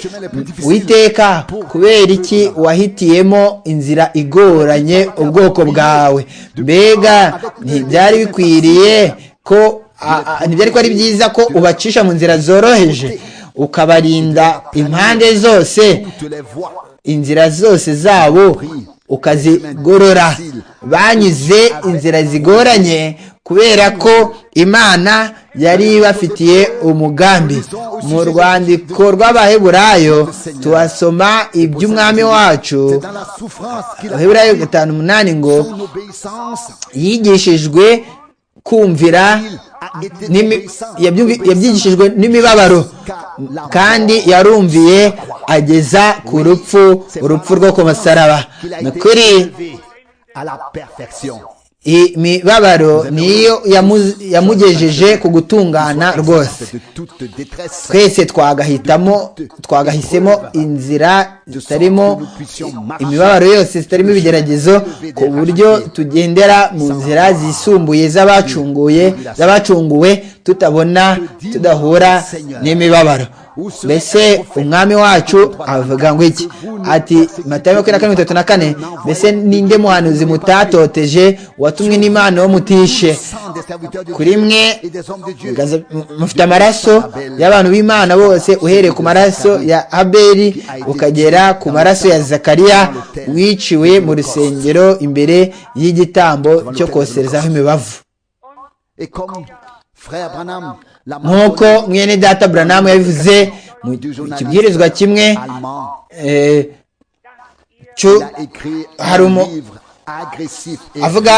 witeka kubera iki wahitiyemo inzira igoranye ubwoko bwawe mbega ntibyari bikwiriye ko ntibyari ko ari byiza ko ubacisha mu nzira zoroheje ukabarinda impande zose inzira zose zabo ukazigorora banyuze inzira zigoranye kubera ko imana yari ibafitiye umugambi mu rwandiko rw'abaheburayo tuhasoma iby'umwami wacu abaheburayo gatanu umunani ngo yigishijwe kumvira yabyigishijwe n'imibabaro kandi yarumviye ageza ku rupfu urupfu rwo ku masaraba ni ukuri imibabaro niyo yamugejeje ku gutungana rwose twese twagahitamo twagahisemo inzira zitarimo imibabaro yose zitarimo ibigeragezo ku buryo tugendera mu nzira zisumbuye z'abacunguye z'abacunguwe tutabona tudahura n'imibabaro mbese umwami wacu avuga ngo iki ati matayo makumyabiri na kane mirongo itatu na kane mbese ninde muhanuzi mutatoteje watumwe n'imana wo mutishe kuri mwe mufite amaraso y'abantu b'imana bose uhereye ku maraso ya abeli ukagera ku maraso ya zakariya wiciwe mu rusengero imbere y'igitambo cyo koserezaho imibavu nk'uko mwene data buranamu yabivuze mu kibwirizwa kimwe hari avuga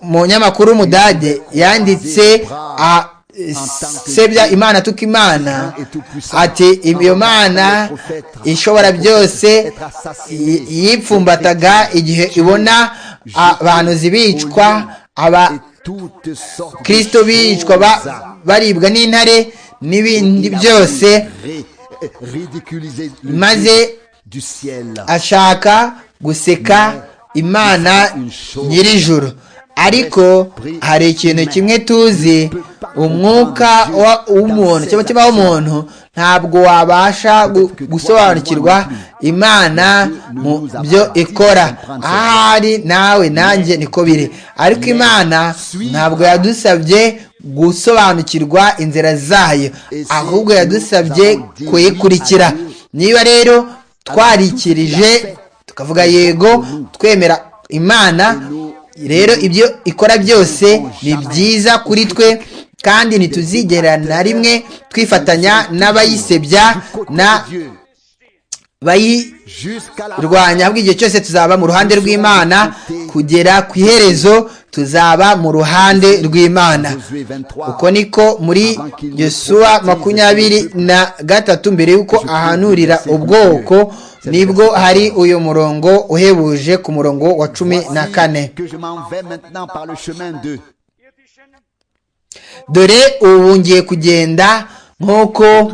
mu nyamakuru w'umudage yanditse sebya imana tuka imana ati iyo mana ishobora byose yipfumbataga igihe ibona abantu zibicwa aba kirisito bicwa baribwa n'intare n'ibindi byose maze ashaka guseka imana nyirijuru ariko hari ikintu kimwe tuzi umwuka w'umuntu cyangwa umutima w'umuntu ntabwo wabasha gusobanukirwa imana mu byo ikora ahari nawe nanjye niko biri ariko imana ntabwo yadusabye gusobanukirwa inzira zayo ahubwo yadusabye kuyikurikira niba rero twarikirije tukavuga yego twemera imana rero ibyo ikora byose ni byiza kuri twe kandi ntituzigera na rimwe twifatanya n'abayisebya na bayirwanya ahubwo igihe cyose tuzaba mu ruhande rw'imana kugera ku iherezo tuzaba mu ruhande rw'imana uko niko muri yosuwa makumyabiri na gatatu mbere y'uko ahanurira ubwoko nibwo hari uyu murongo uhebuje ku murongo wa cumi na kane dore ubu ngiye kugenda nk'uko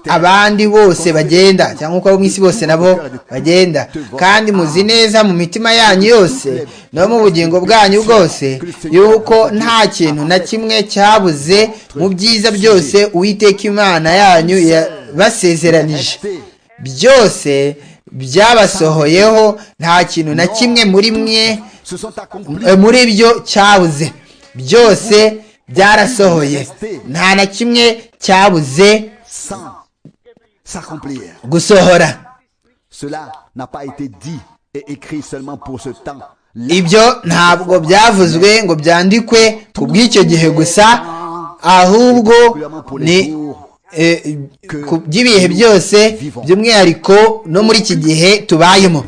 abandi bose bagenda cyangwa nk'uko abo mu isi bose nabo bagenda kandi muzi neza mu mitima yanyu yose no mu bugingo bwanyu bwose yuko nta kintu na kimwe cyabuze mu byiza byose uwiteka imana yanyu yabasezeranije byose byabasohoyeho nta kintu na kimwe muri mwe muri byo cyabuze byose byarasohoye nta na kimwe cyabuze gusohora ibyo ntabwo byavuzwe ngo byandikwe ku bw'icyo gihe gusa ahubwo ni ku by'ibihe byose by'umwihariko no muri iki gihe tubayemo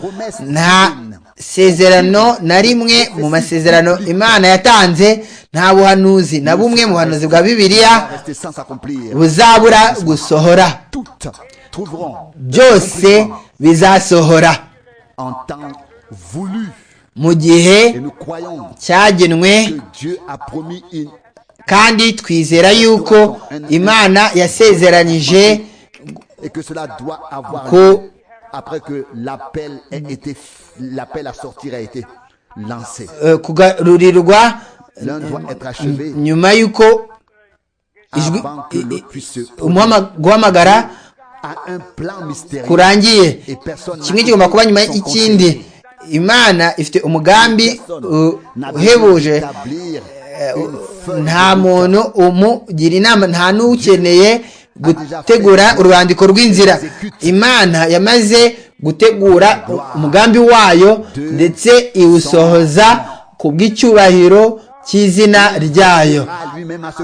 nta sezerano na rimwe mu masezerano imana yatanze nta buhanuzi na bumwe mu buhanuzi bwa bibiliya buzabura gusohora byose bizasohora mu gihe cyagenwe kandi twizera yuko imana yasezeranyije ku après que l'appel été l'appel à sortir a été lancé kugarurirwa nyuma y'uko guhamagara kurangiye kimwe kigomba kuba nyuma y'ikindi imana ifite umugambi uhebuje nta muntu umugira inama nta n'ukeneye gutegura urwandiko rw'inzira imana yamaze gutegura umugambi wayo ndetse iwusohoza ku bw'icyubahiro cy'izina ryayo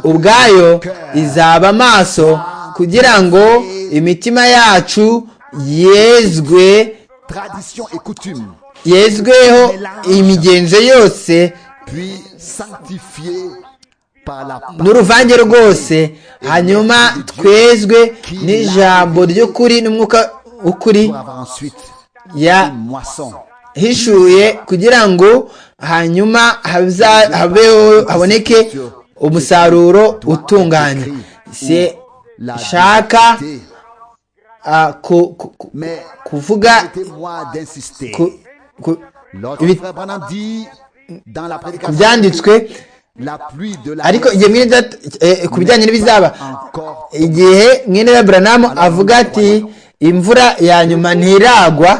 ubwayo izaba amaso kugira ngo imitima yacu yezwe yezweho imigenzo yose n'uruvange rwose hanyuma twezwe n'ijambo ry'ukuri n'umwuka ukuri ya hishuye kugira ngo hanyuma habeho haboneke umusaruro utunganye se shaka kuvuga ku byanditswe ariko igihe mwene ku bijyanye n'ibizaba igihe mwene Branamu avuga ati imvura ya nyuma ntiragwa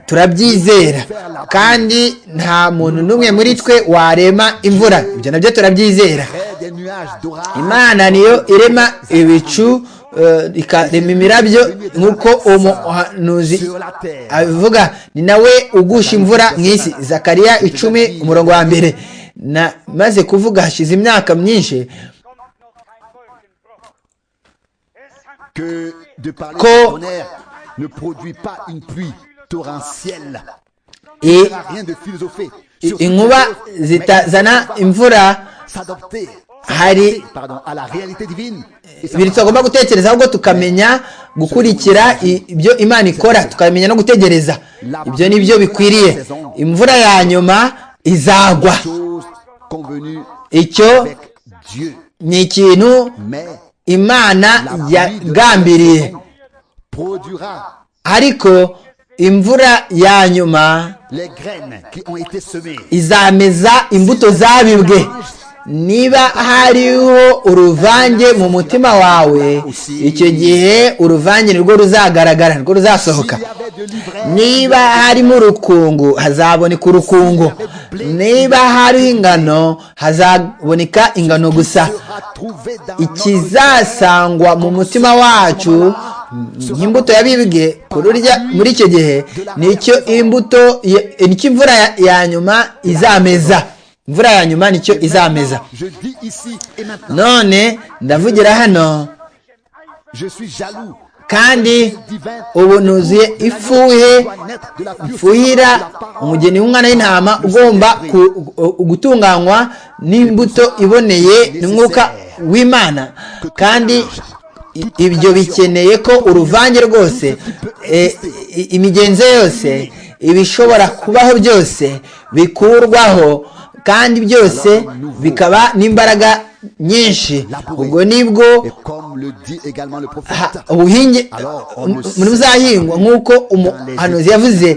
turabyizera kandi nta muntu n'umwe muri twe warema imvura ibyo nabyo turabyizera imana niyo irema ibicu ikarema imirabyo nk'uko umuhanuzi abivuga ni nawe ugusha imvura mu isi zakariya icumi umurongo wa mbere maze kuvuga hashize imyaka myinshi ko inkuba zitazana imvura hari ibintu tugomba gutekereza ahubwo tukamenya gukurikira ibyo imana ikora tukamenya no gutegereza ibyo ni byo bikwiriye imvura ya nyuma izagwa icyo ni ikintu imana yagambiriye ariko imvura ya nyuma izameza imbuto zabibwe niba hariho uruvange mu mutima wawe icyo gihe uruvange nirwo ruzagaragara nirwo ruzasohoka niba harimo urukungu hazaboneka urukungu niba hariho ingano hazaboneka ingano gusa ikizasangwa mu mutima wacu nk'imbuto yabibwe kururya muri icyo gihe nicyo imbuto nicyo imvura ya nyuma izameza imvura ya nyuma nicyo izameza none ndavugira hano kandi ubu nuzuye ifuhe mfuhira umugeni w'umwana w'intama ugomba gutunganywa n'imbuto iboneye n'umwuka w'imana kandi ibyo bikeneye ko uruvange rwose imigenzo yose ibishobora kubaho byose bikurwaho kandi byose bikaba n'imbaraga nyinshi ubwo nibwo ubuhinge muri buzahingwa nk'uko umuhanuzi yavuze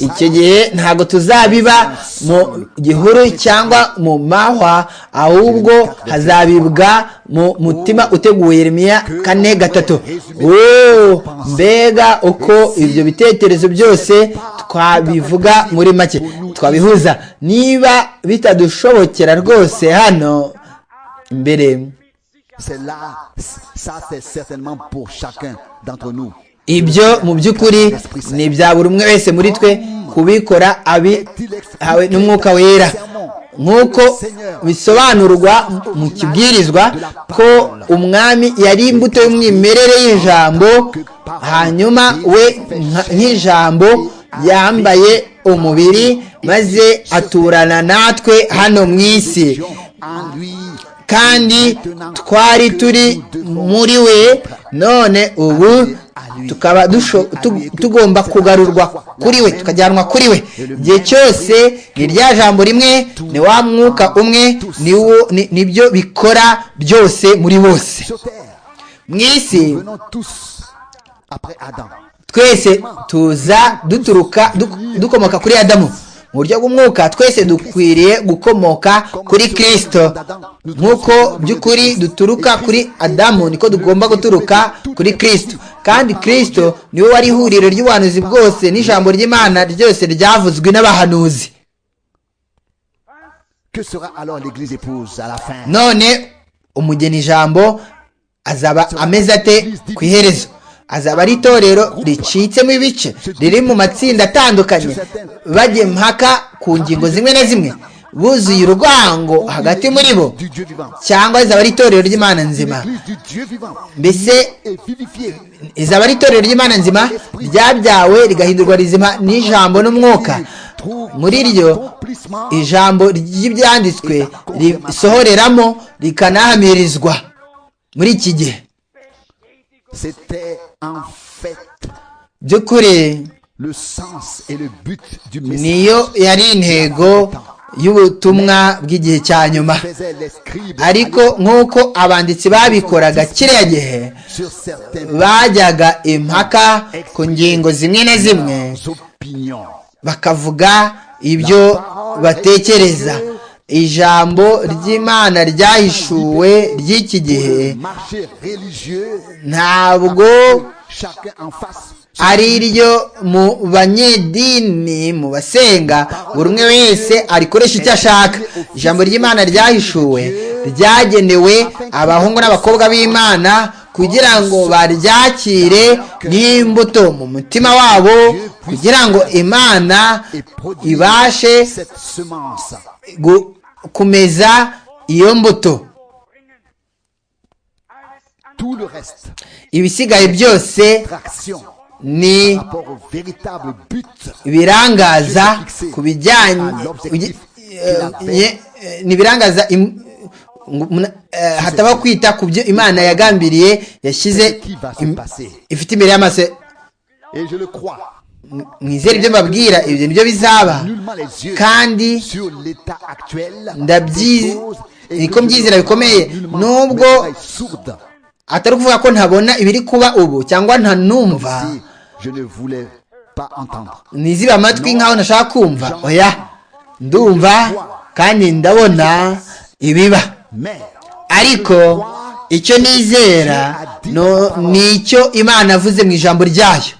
icyo gihe ntabwo tuzabiba mu gihuru cyangwa mu mahwa ahubwo hazabibwa mu mutima uteguye Yeremiya kane gatatu mbega uko ibyo bitekerezo byose twabivuga muri make twabihuza niba bitadushobokera rwose hano imbere ibyo mu by'ukuri ni ibya buri umwe wese muri twe kubikora abihawe n'umwuka wera nk'uko bisobanurwa mu kibwirizwa ko umwami yari imbuto y'umwimerere y'ijambo hanyuma we nk'ijambo yambaye umubiri maze aturana natwe hano mu isi kandi twari turi muri we none ubu tukaba tugomba kugarurwa kuri we tukajyanwa kuri we igihe cyose ni rya jambo rimwe ni wa mwuka umwe nibyo bikora byose muri bose mu isi twese tuza duturuka dukomoka kuri adamu mu buryo bw'umwuka twese dukwiriye gukomoka kuri kirisito nk'uko by'ukuri duturuka kuri adamu niko tugomba guturuka kuri kirisito kandi kirisito niwe wari ihuriro ry'ubuhanuzi bwose n'ijambo ry'imana ryose ryavuzwe n'abahanuzi none umugeni ijambo azaba ameze ate ku iherezo azaba ari itorero ricitsemo ibice riri mu matsinda atandukanye bajya impaka ku ngingo zimwe na zimwe buzuye urwango hagati muri bo cyangwa izaba ari itorero ry'imana nzima mbese izaba ari itorero ry'imana nzima ryabyawe rigahindurwa rizima n'ijambo n'umwuka muri ryo ijambo ry'ibyanditswe risohoreramo rikanahamirizwa muri iki gihe by'ukuri niyo yari intego y'ubutumwa bw'igihe cya nyuma ariko nk'uko abanditsi babikoraga kiriya gihe bajyaga impaka ku ngingo zimwe na zimwe bakavuga ibyo batekereza ijambo ry'imana ryahishuwe ry'iki gihe ntabwo ari ryo mu banyedini mu basenga buri umwe wese arikoresha icyo ashaka ijambo ry'imana ryahishuwe ryagenewe abahungu n'abakobwa b'imana kugira ngo baryakire n'imbuto mu mutima wabo kugira ngo imana ibashe kumeza iyo mbuto ibisigaye byose ni ibirangaza ku bijyanye ni ibirangaza hataba kwita ku byo imana yagambiriye yashyize ifite imbere y'amaso mwizere ibyo mbabwira ibyo nibyo bizaba kandi niko mbyizera bikomeye nubwo atari ukuvuga ko ntabona ibiri kuba ubu cyangwa ntanumva ntizibe amatwi nk'aho ntashaka kumva oya ndumva kandi ndabona ibiba ariko icyo nizera ni icyo imana avuze mu ijambo ryayo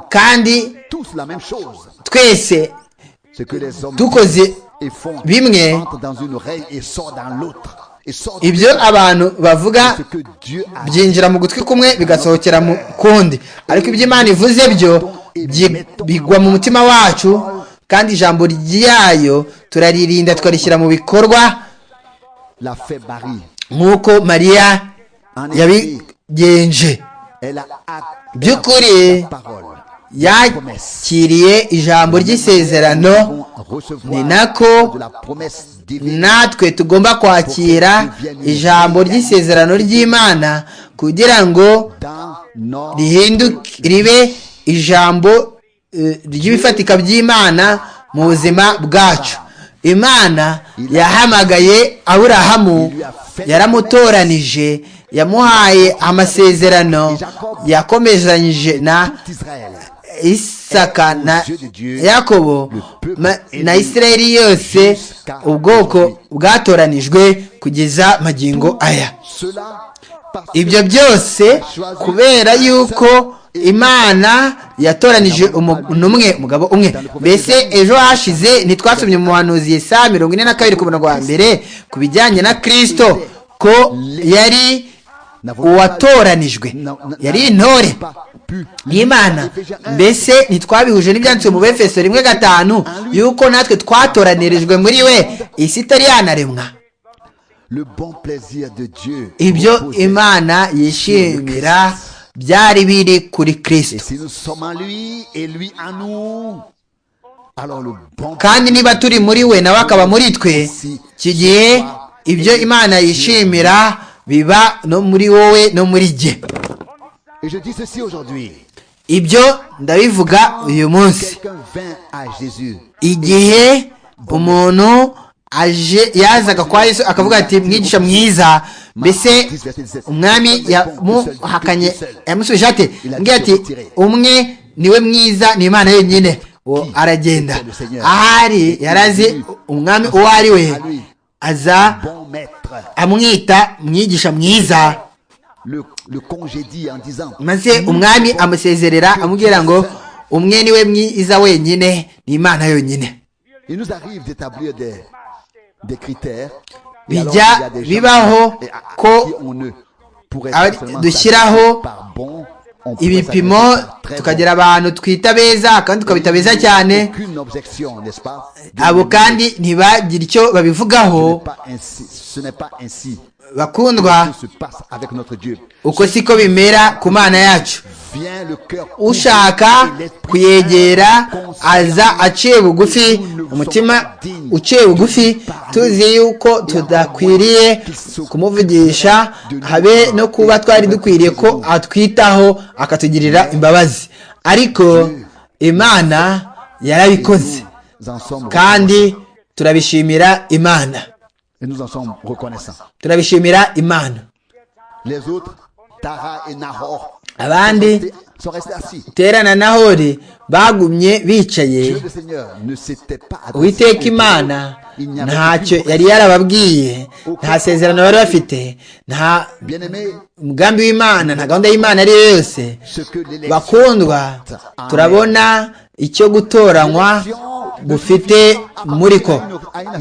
kandi twese dukoze bimwe ibyo abantu bavuga byinjira mu gutwi kumwe bigasohokera mu kundi ariko ibyo imana ivuze byo bigwa mu mutima wacu kandi ijambo ryayo turaririnda tukarishyira mu bikorwa nk'uko mariya yabigenje by'ukuri yakiriye ijambo ry'isezerano ni nako natwe tugomba kwakira ijambo ry'isezerano ry'imana kugira ngo ribe ijambo ry'ibifatika by'imana mu buzima bwacu imana yahamagaye aburahamu yaramutoranije yamuhaye amasezerano yakomezanyije na isaka na yakobo na isirayeli yose ubwoko bwatoranijwe kugeza magingo aya ibyo byose kubera yuko imana yatoranije umuntu umwe umugabo umwe mbese ejo hashize ntitwasomye mu muhanuzi yesa mirongo ine na kabiri ku murongo wa mbere ku bijyanye na kirisito ko yari uwatoranijwe yari intore y'imana mbese ntitwabihuje n'ibyanditswe mu befeso rimwe gatanu yuko natwe twatoranirijwe muri we isi itari yanaremwa ibyo imana yishimira byari biri kuri kirisito kandi niba turi muri we nawe akaba muri twe iki gihe ibyo imana yishimira biba no muri wowe no muri jye ibyo ndabivuga uyu munsi igihe umuntu aje yazaga kwa yesu akavuga ati mwigisha mwiza mbese umwami yamuhakanye yamusubije ati mbwira ati umwe niwe mwiza ni imana yenyine uwo aragenda ahari yarazi umwami uwo ari we aza amwita mwigisha mwiza maze umwami amusezerera amubwira ngo umwe niwe mwiza wenyine ni imana yonyine bijya bibaho ko dushyiraho ibipimo tukagira abantu twita beza kandi tukabita beza cyane abo kandi ntibagire icyo babivugaho bakundwa uko siko bimera ku mana yacu ushaka kuyegera aza aciye bugufi umutima uciye bugufi tuzi yuko tudakwiriye kumuvugisha habe no kuba twari dukwiriye ko atwitaho akatugirira imbabazi ariko imana yarabikoze kandi turabishimira imana turabishimira imana abandi terana nahori bagumye bicaye uwiteka imana ntacyo yari yarababwiye nta sezerano bari bafite nta mugambi w'imana nta gahunda y'imana ari yo yose bakundwa turabona icyo gutoranywa gufite muri ko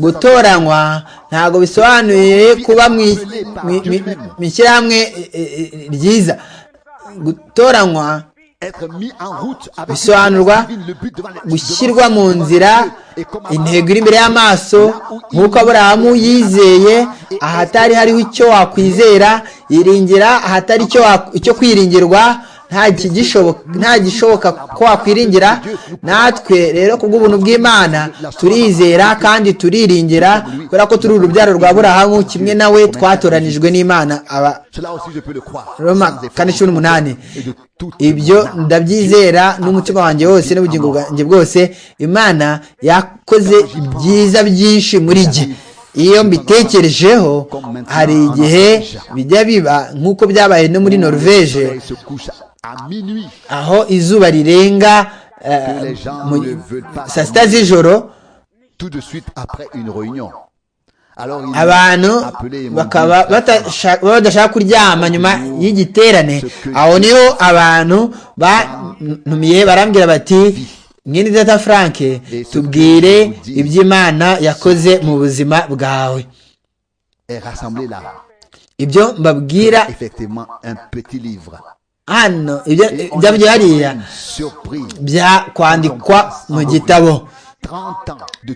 gutoranywa ntabwo bisobanuye kuba mu ishyirahamwe ryiza gutoranywa bisobanurwa gushyirwa mu nzira intego iri imbere y'amaso nk'uko aburahamu yizeye ahatari hariho icyo wakwizera yiringira ahatari icyo kwirindirwa nta gishoboka ko wakwiringira natwe rero ku bw'ubuntu bw'imana turizera kandi turiringira kubera ko turi urubyaro rwa burahamu kimwe nawe twatoranijwe n'imana kane cumi n'umunani ibyo ndabyizera n'umutima wanjye wose n'ubugingo bwanjye bwose imana yakoze byiza byinshi muri jye iyo mbitekerejeho hari igihe bijya biba nk'uko byabaye no muri norvege aho izuba rirenga saa sita z'ijoro abantu bakaba badashaka kuryama nyuma y'igiterane aho niho abantu banumiye barambwira bati mwene data frank tubwire iby'imana yakoze mu buzima bwawe ibyo mbabwira hano ibyo hariya byakwandikwa mu gitabo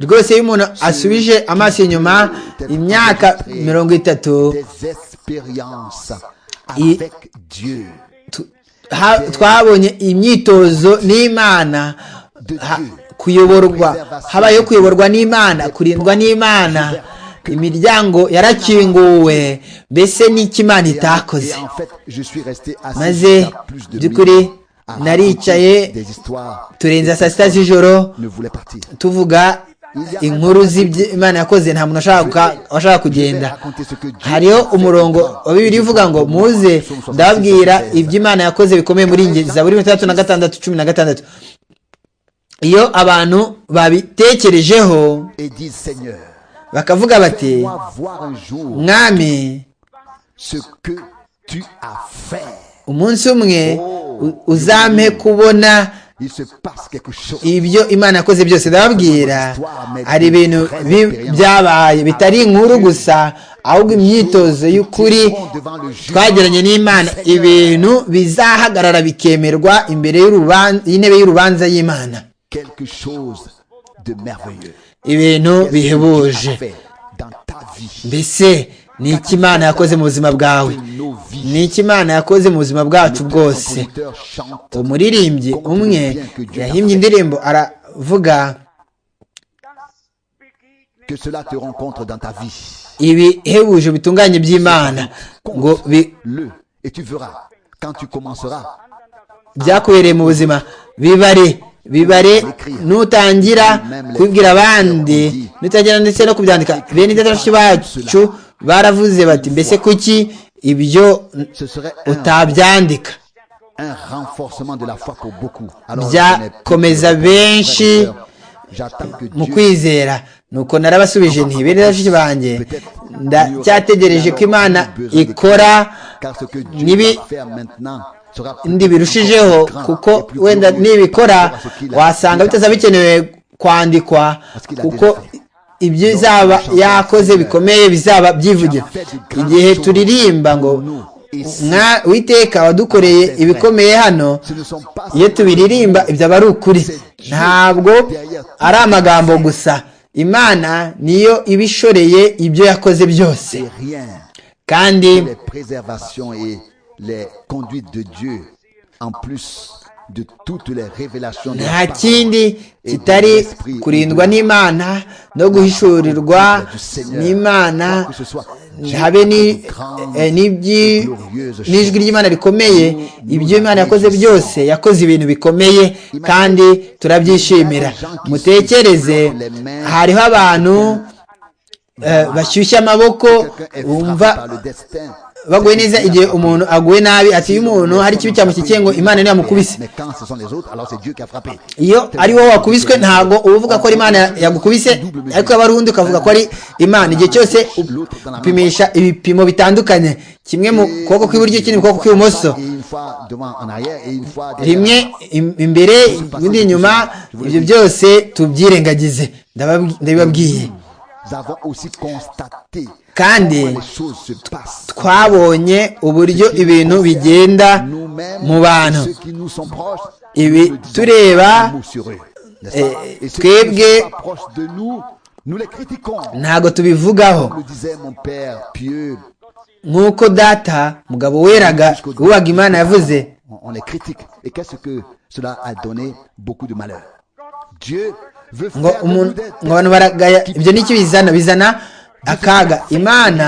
rwose iyo umuntu asubije amaso inyuma imyaka mirongo itatu twabonye imyitozo n'imana kuyoborwa habayeho kuyoborwa n'imana kurindwa n'imana imiryango yarakinguwe mbese n'ikimana itakoze maze by'ukuri naricaye turenza saa sita z'ijoro tuvuga inkuru z'imana yakoze nta muntu washaka kugenda hariho umurongo wa bibiri uvuga ngo muze ndababwira imana yakoze bikomeye muri nge zaburi mirongo itandatu na gatandatu cumi na gatandatu iyo abantu babitekerejeho bakavuga bati mwami umunsi umwe uzampe kubona ibyo imana yakoze byose ndababwira hari ibintu byabaye bitari inkuru gusa ahubwo imyitozo y'ukuri twageranye n'imana ibintu bizahagarara bikemerwa imbere y'intebe y'urubanza y'imana ibintu bihebuje mbese ni iki imana yakoze mu buzima bwawe ni iki imana yakoze mu buzima bwacu bwose umuririmbyi umwe yahimbye indirimbo aravuga ibihebuje bitunganye by'imana ngo byakubereye mu buzima bibare bibare nutangira kubibwira abandi nutangira ndetse no kubyandika bene idadashi bacu baravuze bati mbese kuki ibyo utabyandika byakomeza benshi mu kwizera nuko narabasubije nti bene idadashi banjye ndacyategereje ko imana ikora nibi ndi birushijeho kuko wenda nibikora wasanga bitazaba bikenewe kwandikwa kuko ibyo izaba yakoze bikomeye bizaba byivugira igihe turirimba ngo witeka wadukoreye ibikomeye hano iyo tubiririmba ibyo aba ari ukuri ntabwo ari amagambo gusa imana niyo ibishoreye ibyo yakoze byose kandi nta kindi kitari kurindwa n'imana no guhishurirwa n'imana habe n'ijwi ry'imana rikomeye ibyo imana yakoze byose yakoze ibintu bikomeye kandi turabyishimira mutekereze hariho abantu bashyushya amaboko wumva baguye neza igihe umuntu aguye nabi ati iyo umuntu hari ikibi cyamushyikiye ngo imana niyo yamukubise iyo ari wowe wakubiswe ntabwo uba uvuga ko ari imana yagukubise ariko yaba ari undi ukavuga ko ari imana igihe cyose upimisha ibipimo bitandukanye kimwe mu kuboko kw'iburyo ikindi mu kuboko kw'ibumoso rimwe imbere ibindi inyuma ibyo byose tubyirengagize ndabibabwiye kandi twabonye uburyo ibintu bigenda mu bantu ibi tureba twebwe ntabwo tubivugaho nk'uko data mugabo weraga wubaga imana yavuze ngo abantu baragaya ibyo ni bizana bizana akaga imana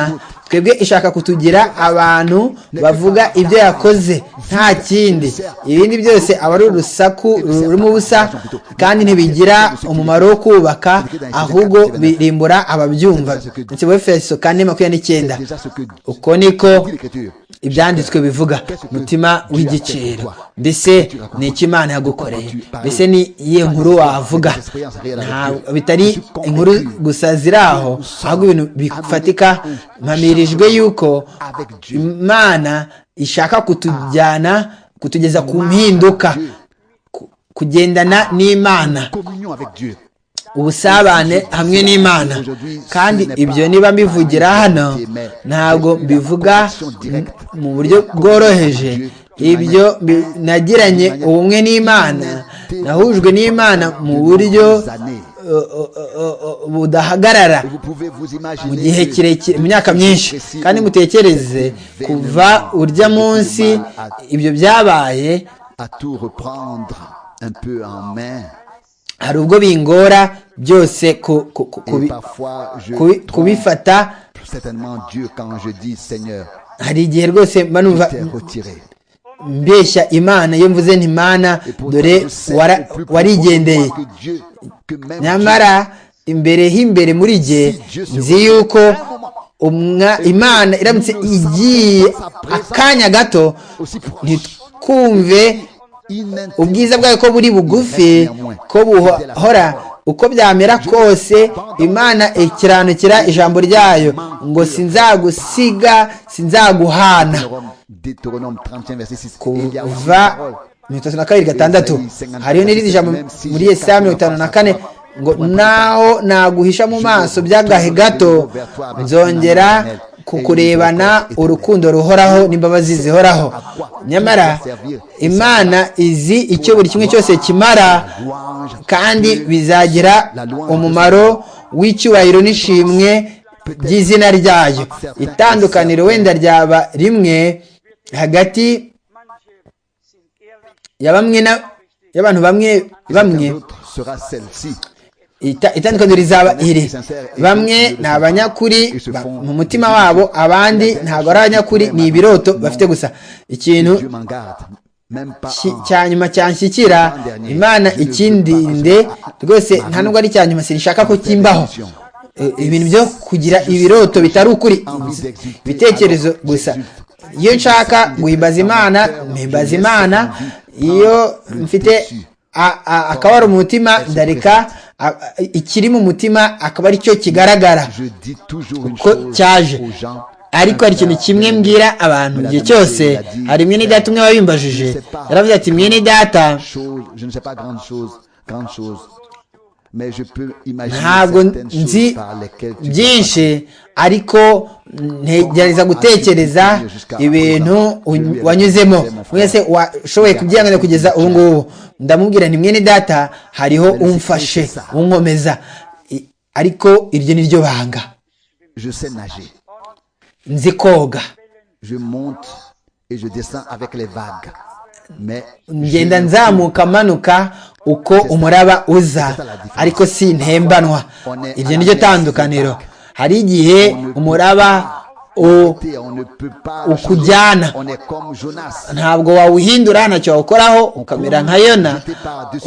twebwe ishaka kutugira abantu bavuga ibyo yakoze nta kindi ibindi byose aba ari urusaku rurimo ubusa kandi ntibigira umumaro wo kubaka ahubwo birimbura ababyumva efeso kane makumyabiri n'icyenda uko niko ibyanditswe bivuga umutima w'igiciro mbese ni iki imana yagukoreye mbese ni iyihe nkuru wavuga bitari inkuru gusa ziri aho ahubwo ibintu bifatika mpamirijwe yuko imana ishaka kutujyana kutugeza ku mpinduka kugendana n'imana ubusabane hamwe n'imana kandi ibyo niba mbivugira hano ntabwo mbivuga mu buryo bworoheje ibyo nagiranye ubumwe n'imana nahujwe n'imana mu buryo budahagarara mu gihe kirekire mu myaka myinshi kandi mutekereze kuva urya munsi ibyo byabaye hari ubwo bingora byose kubifata hari igihe rwose numva mbeshya imana iyo mvuze ntimana dore warigendeye nyamara imbere h'imbere muri jye nzi yuko imana iramutse igiye akanya gato ntitwumve ubwiza bwayo ko buri bugufi ko buhora uko byamera kose imana ikiranukira ijambo ryayo ngo sinzagusiga sinzaguhana kuva mirongo itatu na kabiri gatandatu hariho n'irindi jambo muri yesaya mirongo itanu na kane ngo naho naguhisha mu maso byagahe gato nzongera kukurebana urukundo ruhoraho n'imbabazi zihoraho nyamara imana izi icyo buri kimwe cyose kimara kandi bizagira umumaro w'icyubahiro n'ishimwe ry'izina ryayo itandukaniro wenda ryaba rimwe hagati ya bamwe y'abantu bamwe bamwe itandukaniro rizaba iri bamwe ni abanyakuri mu mutima wabo abandi ntabwo ari abanyakuri ni ibiroto bafite gusa ikintu cya nyuma cyanshyikira imana ikindinde rwose nta nubwo ari icya nyuma sinshaka ko kimbaho ibintu byo kugira ibiroto bitari ukuri ibitekerezo gusa iyo nshaka guhimbaza imana mpimbaza imana iyo mfite akaba ari umutima ndareka ikiri mu mutima akaba ari cyo kigaragara uko cyaje ariko hari ikintu kimwe mbwira abantu igihe cyose hari mwene data umwe wabimbajije yaravuze ati mwene data ntabwo nzi byinshi ariko ntegereza gutekereza ibintu wanyuzemo wese washoboye kubyihanganira kugeza ubu ngubu ndamubwira ni mwene data hariho umfashe unkomeza ariko iryo ni ryo banga nzi koga ngenda nzamuka manuka uko umuraba uza ariko si ntembanwa iryo ni ryo tandukaniro hari igihe umuraba ukujyana ntabwo wawuhindura ntacyo wawukoraho ukamera nka yona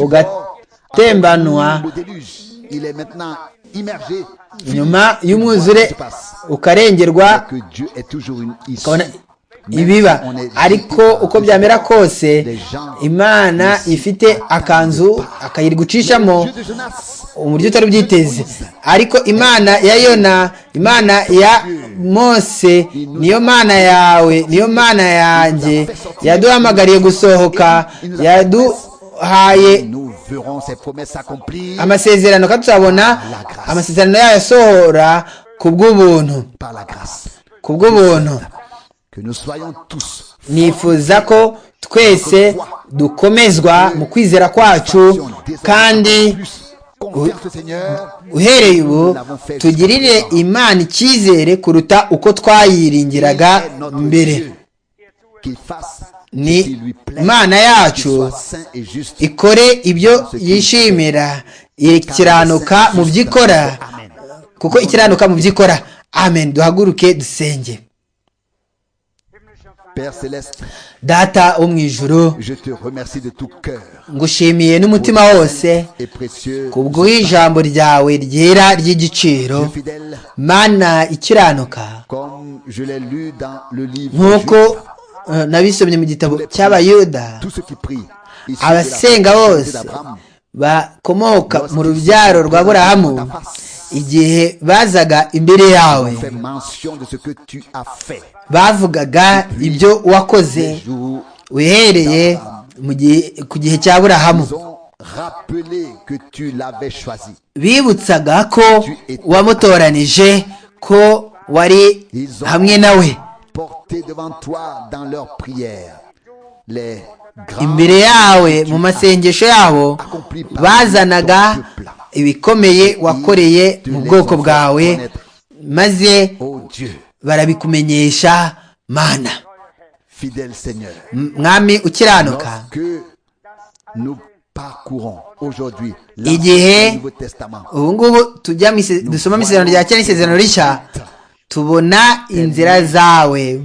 ugatembanwa nyuma y'umwuzure ukarengerwa ibiba ariko uko byamera kose imana ifite akanzu akayigucishamo uburyo utari bwiteze ariko imana ya yona imana ya mose niyo mana yawe niyo mana yanjye yaduhamagariye gusohoka yadu haye amasezerano ko tuzabona amasezerano yayo asohora ku bw'ubuntu ku bw'ubuntu nifuza ko twese dukomezwa mu kwizera kwacu kandi uhereye ubu tugirire imana icyizere kuruta uko twayiringiraga mbere ni imana yacu ikore ibyo yishimira ikiranuka mu byo ikora kuko ikiranuka mu byo ikora amen duhaguruke dusenge data wo mu ijoro ngushimiye n'umutima wose ku bw'ijambo ryawe ryera ry'igiciro mana ikiranuka nk'uko nabisomye mu gitabo cy'abayuda abasenga bose bakomoka mu rubyaro rwa burahamu igihe bazaga imbere yawe bavugaga ibyo wakoze wihereye ku gihe cya burahamu bibutsaga ko wamutoranije ko wari hamwe nawe imbere yawe mu masengesho yabo bazanaga ibikomeye wakoreye mu bwoko bwawe maze barabikumenyesha mana mwami ukiranuka igihe ubu ngubu dusoma isezerano rya kera n'isezerano rishya tubona inzira zawe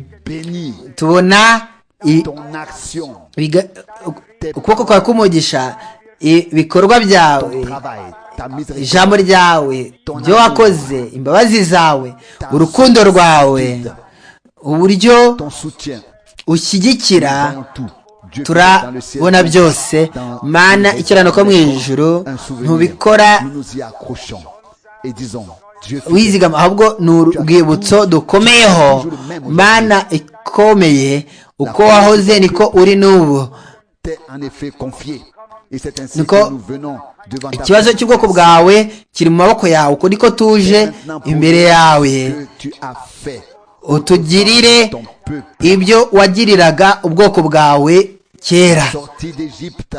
tubona ukuboko kwawe kumugisha ibikorwa byawe ijambo ryawe ibyo wakoze imbabazi zawe urukundo rwawe uburyo ushyigikira turabona byose mana ikirananuka mu ijoro ntubikora wizigama ahubwo ni urwibutso dukomeyeho mana ikomeye uko wahoze niko uri n'ubu niko ikibazo cy'ubwoko bwawe kiri mu maboko yawe uko niko tuje imbere yawe utugirire ibyo wagiriraga ubwoko bwawe kera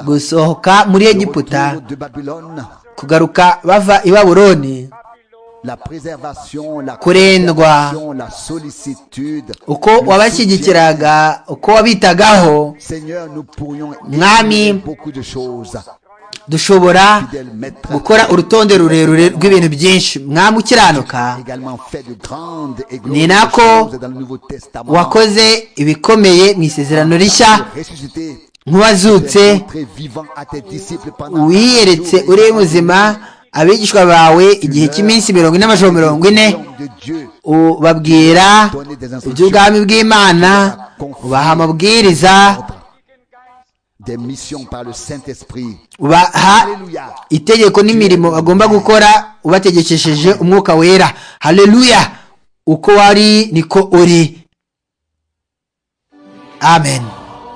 gusohoka muri egiputa kugaruka bava i baburoni kurendwa uko wabashyigikiraga uko wabitagaho mwami dushobora gukora urutonde rurerure rw'ibintu byinshi mwami ukiranuka ni nako wakoze ibikomeye mu isezerano rishya nk'uwazutse wiyeretse uri muzima abigishwa bawe igihe cy'iminsi mirongo ine n'amajoro mirongo ine ubabwira iby'ubwami bw'imana ubaha amabwiriza ubaha itegeko n'imirimo bagomba gukora ubategekesheje umwuka wera hareruya uko wari niko uri amen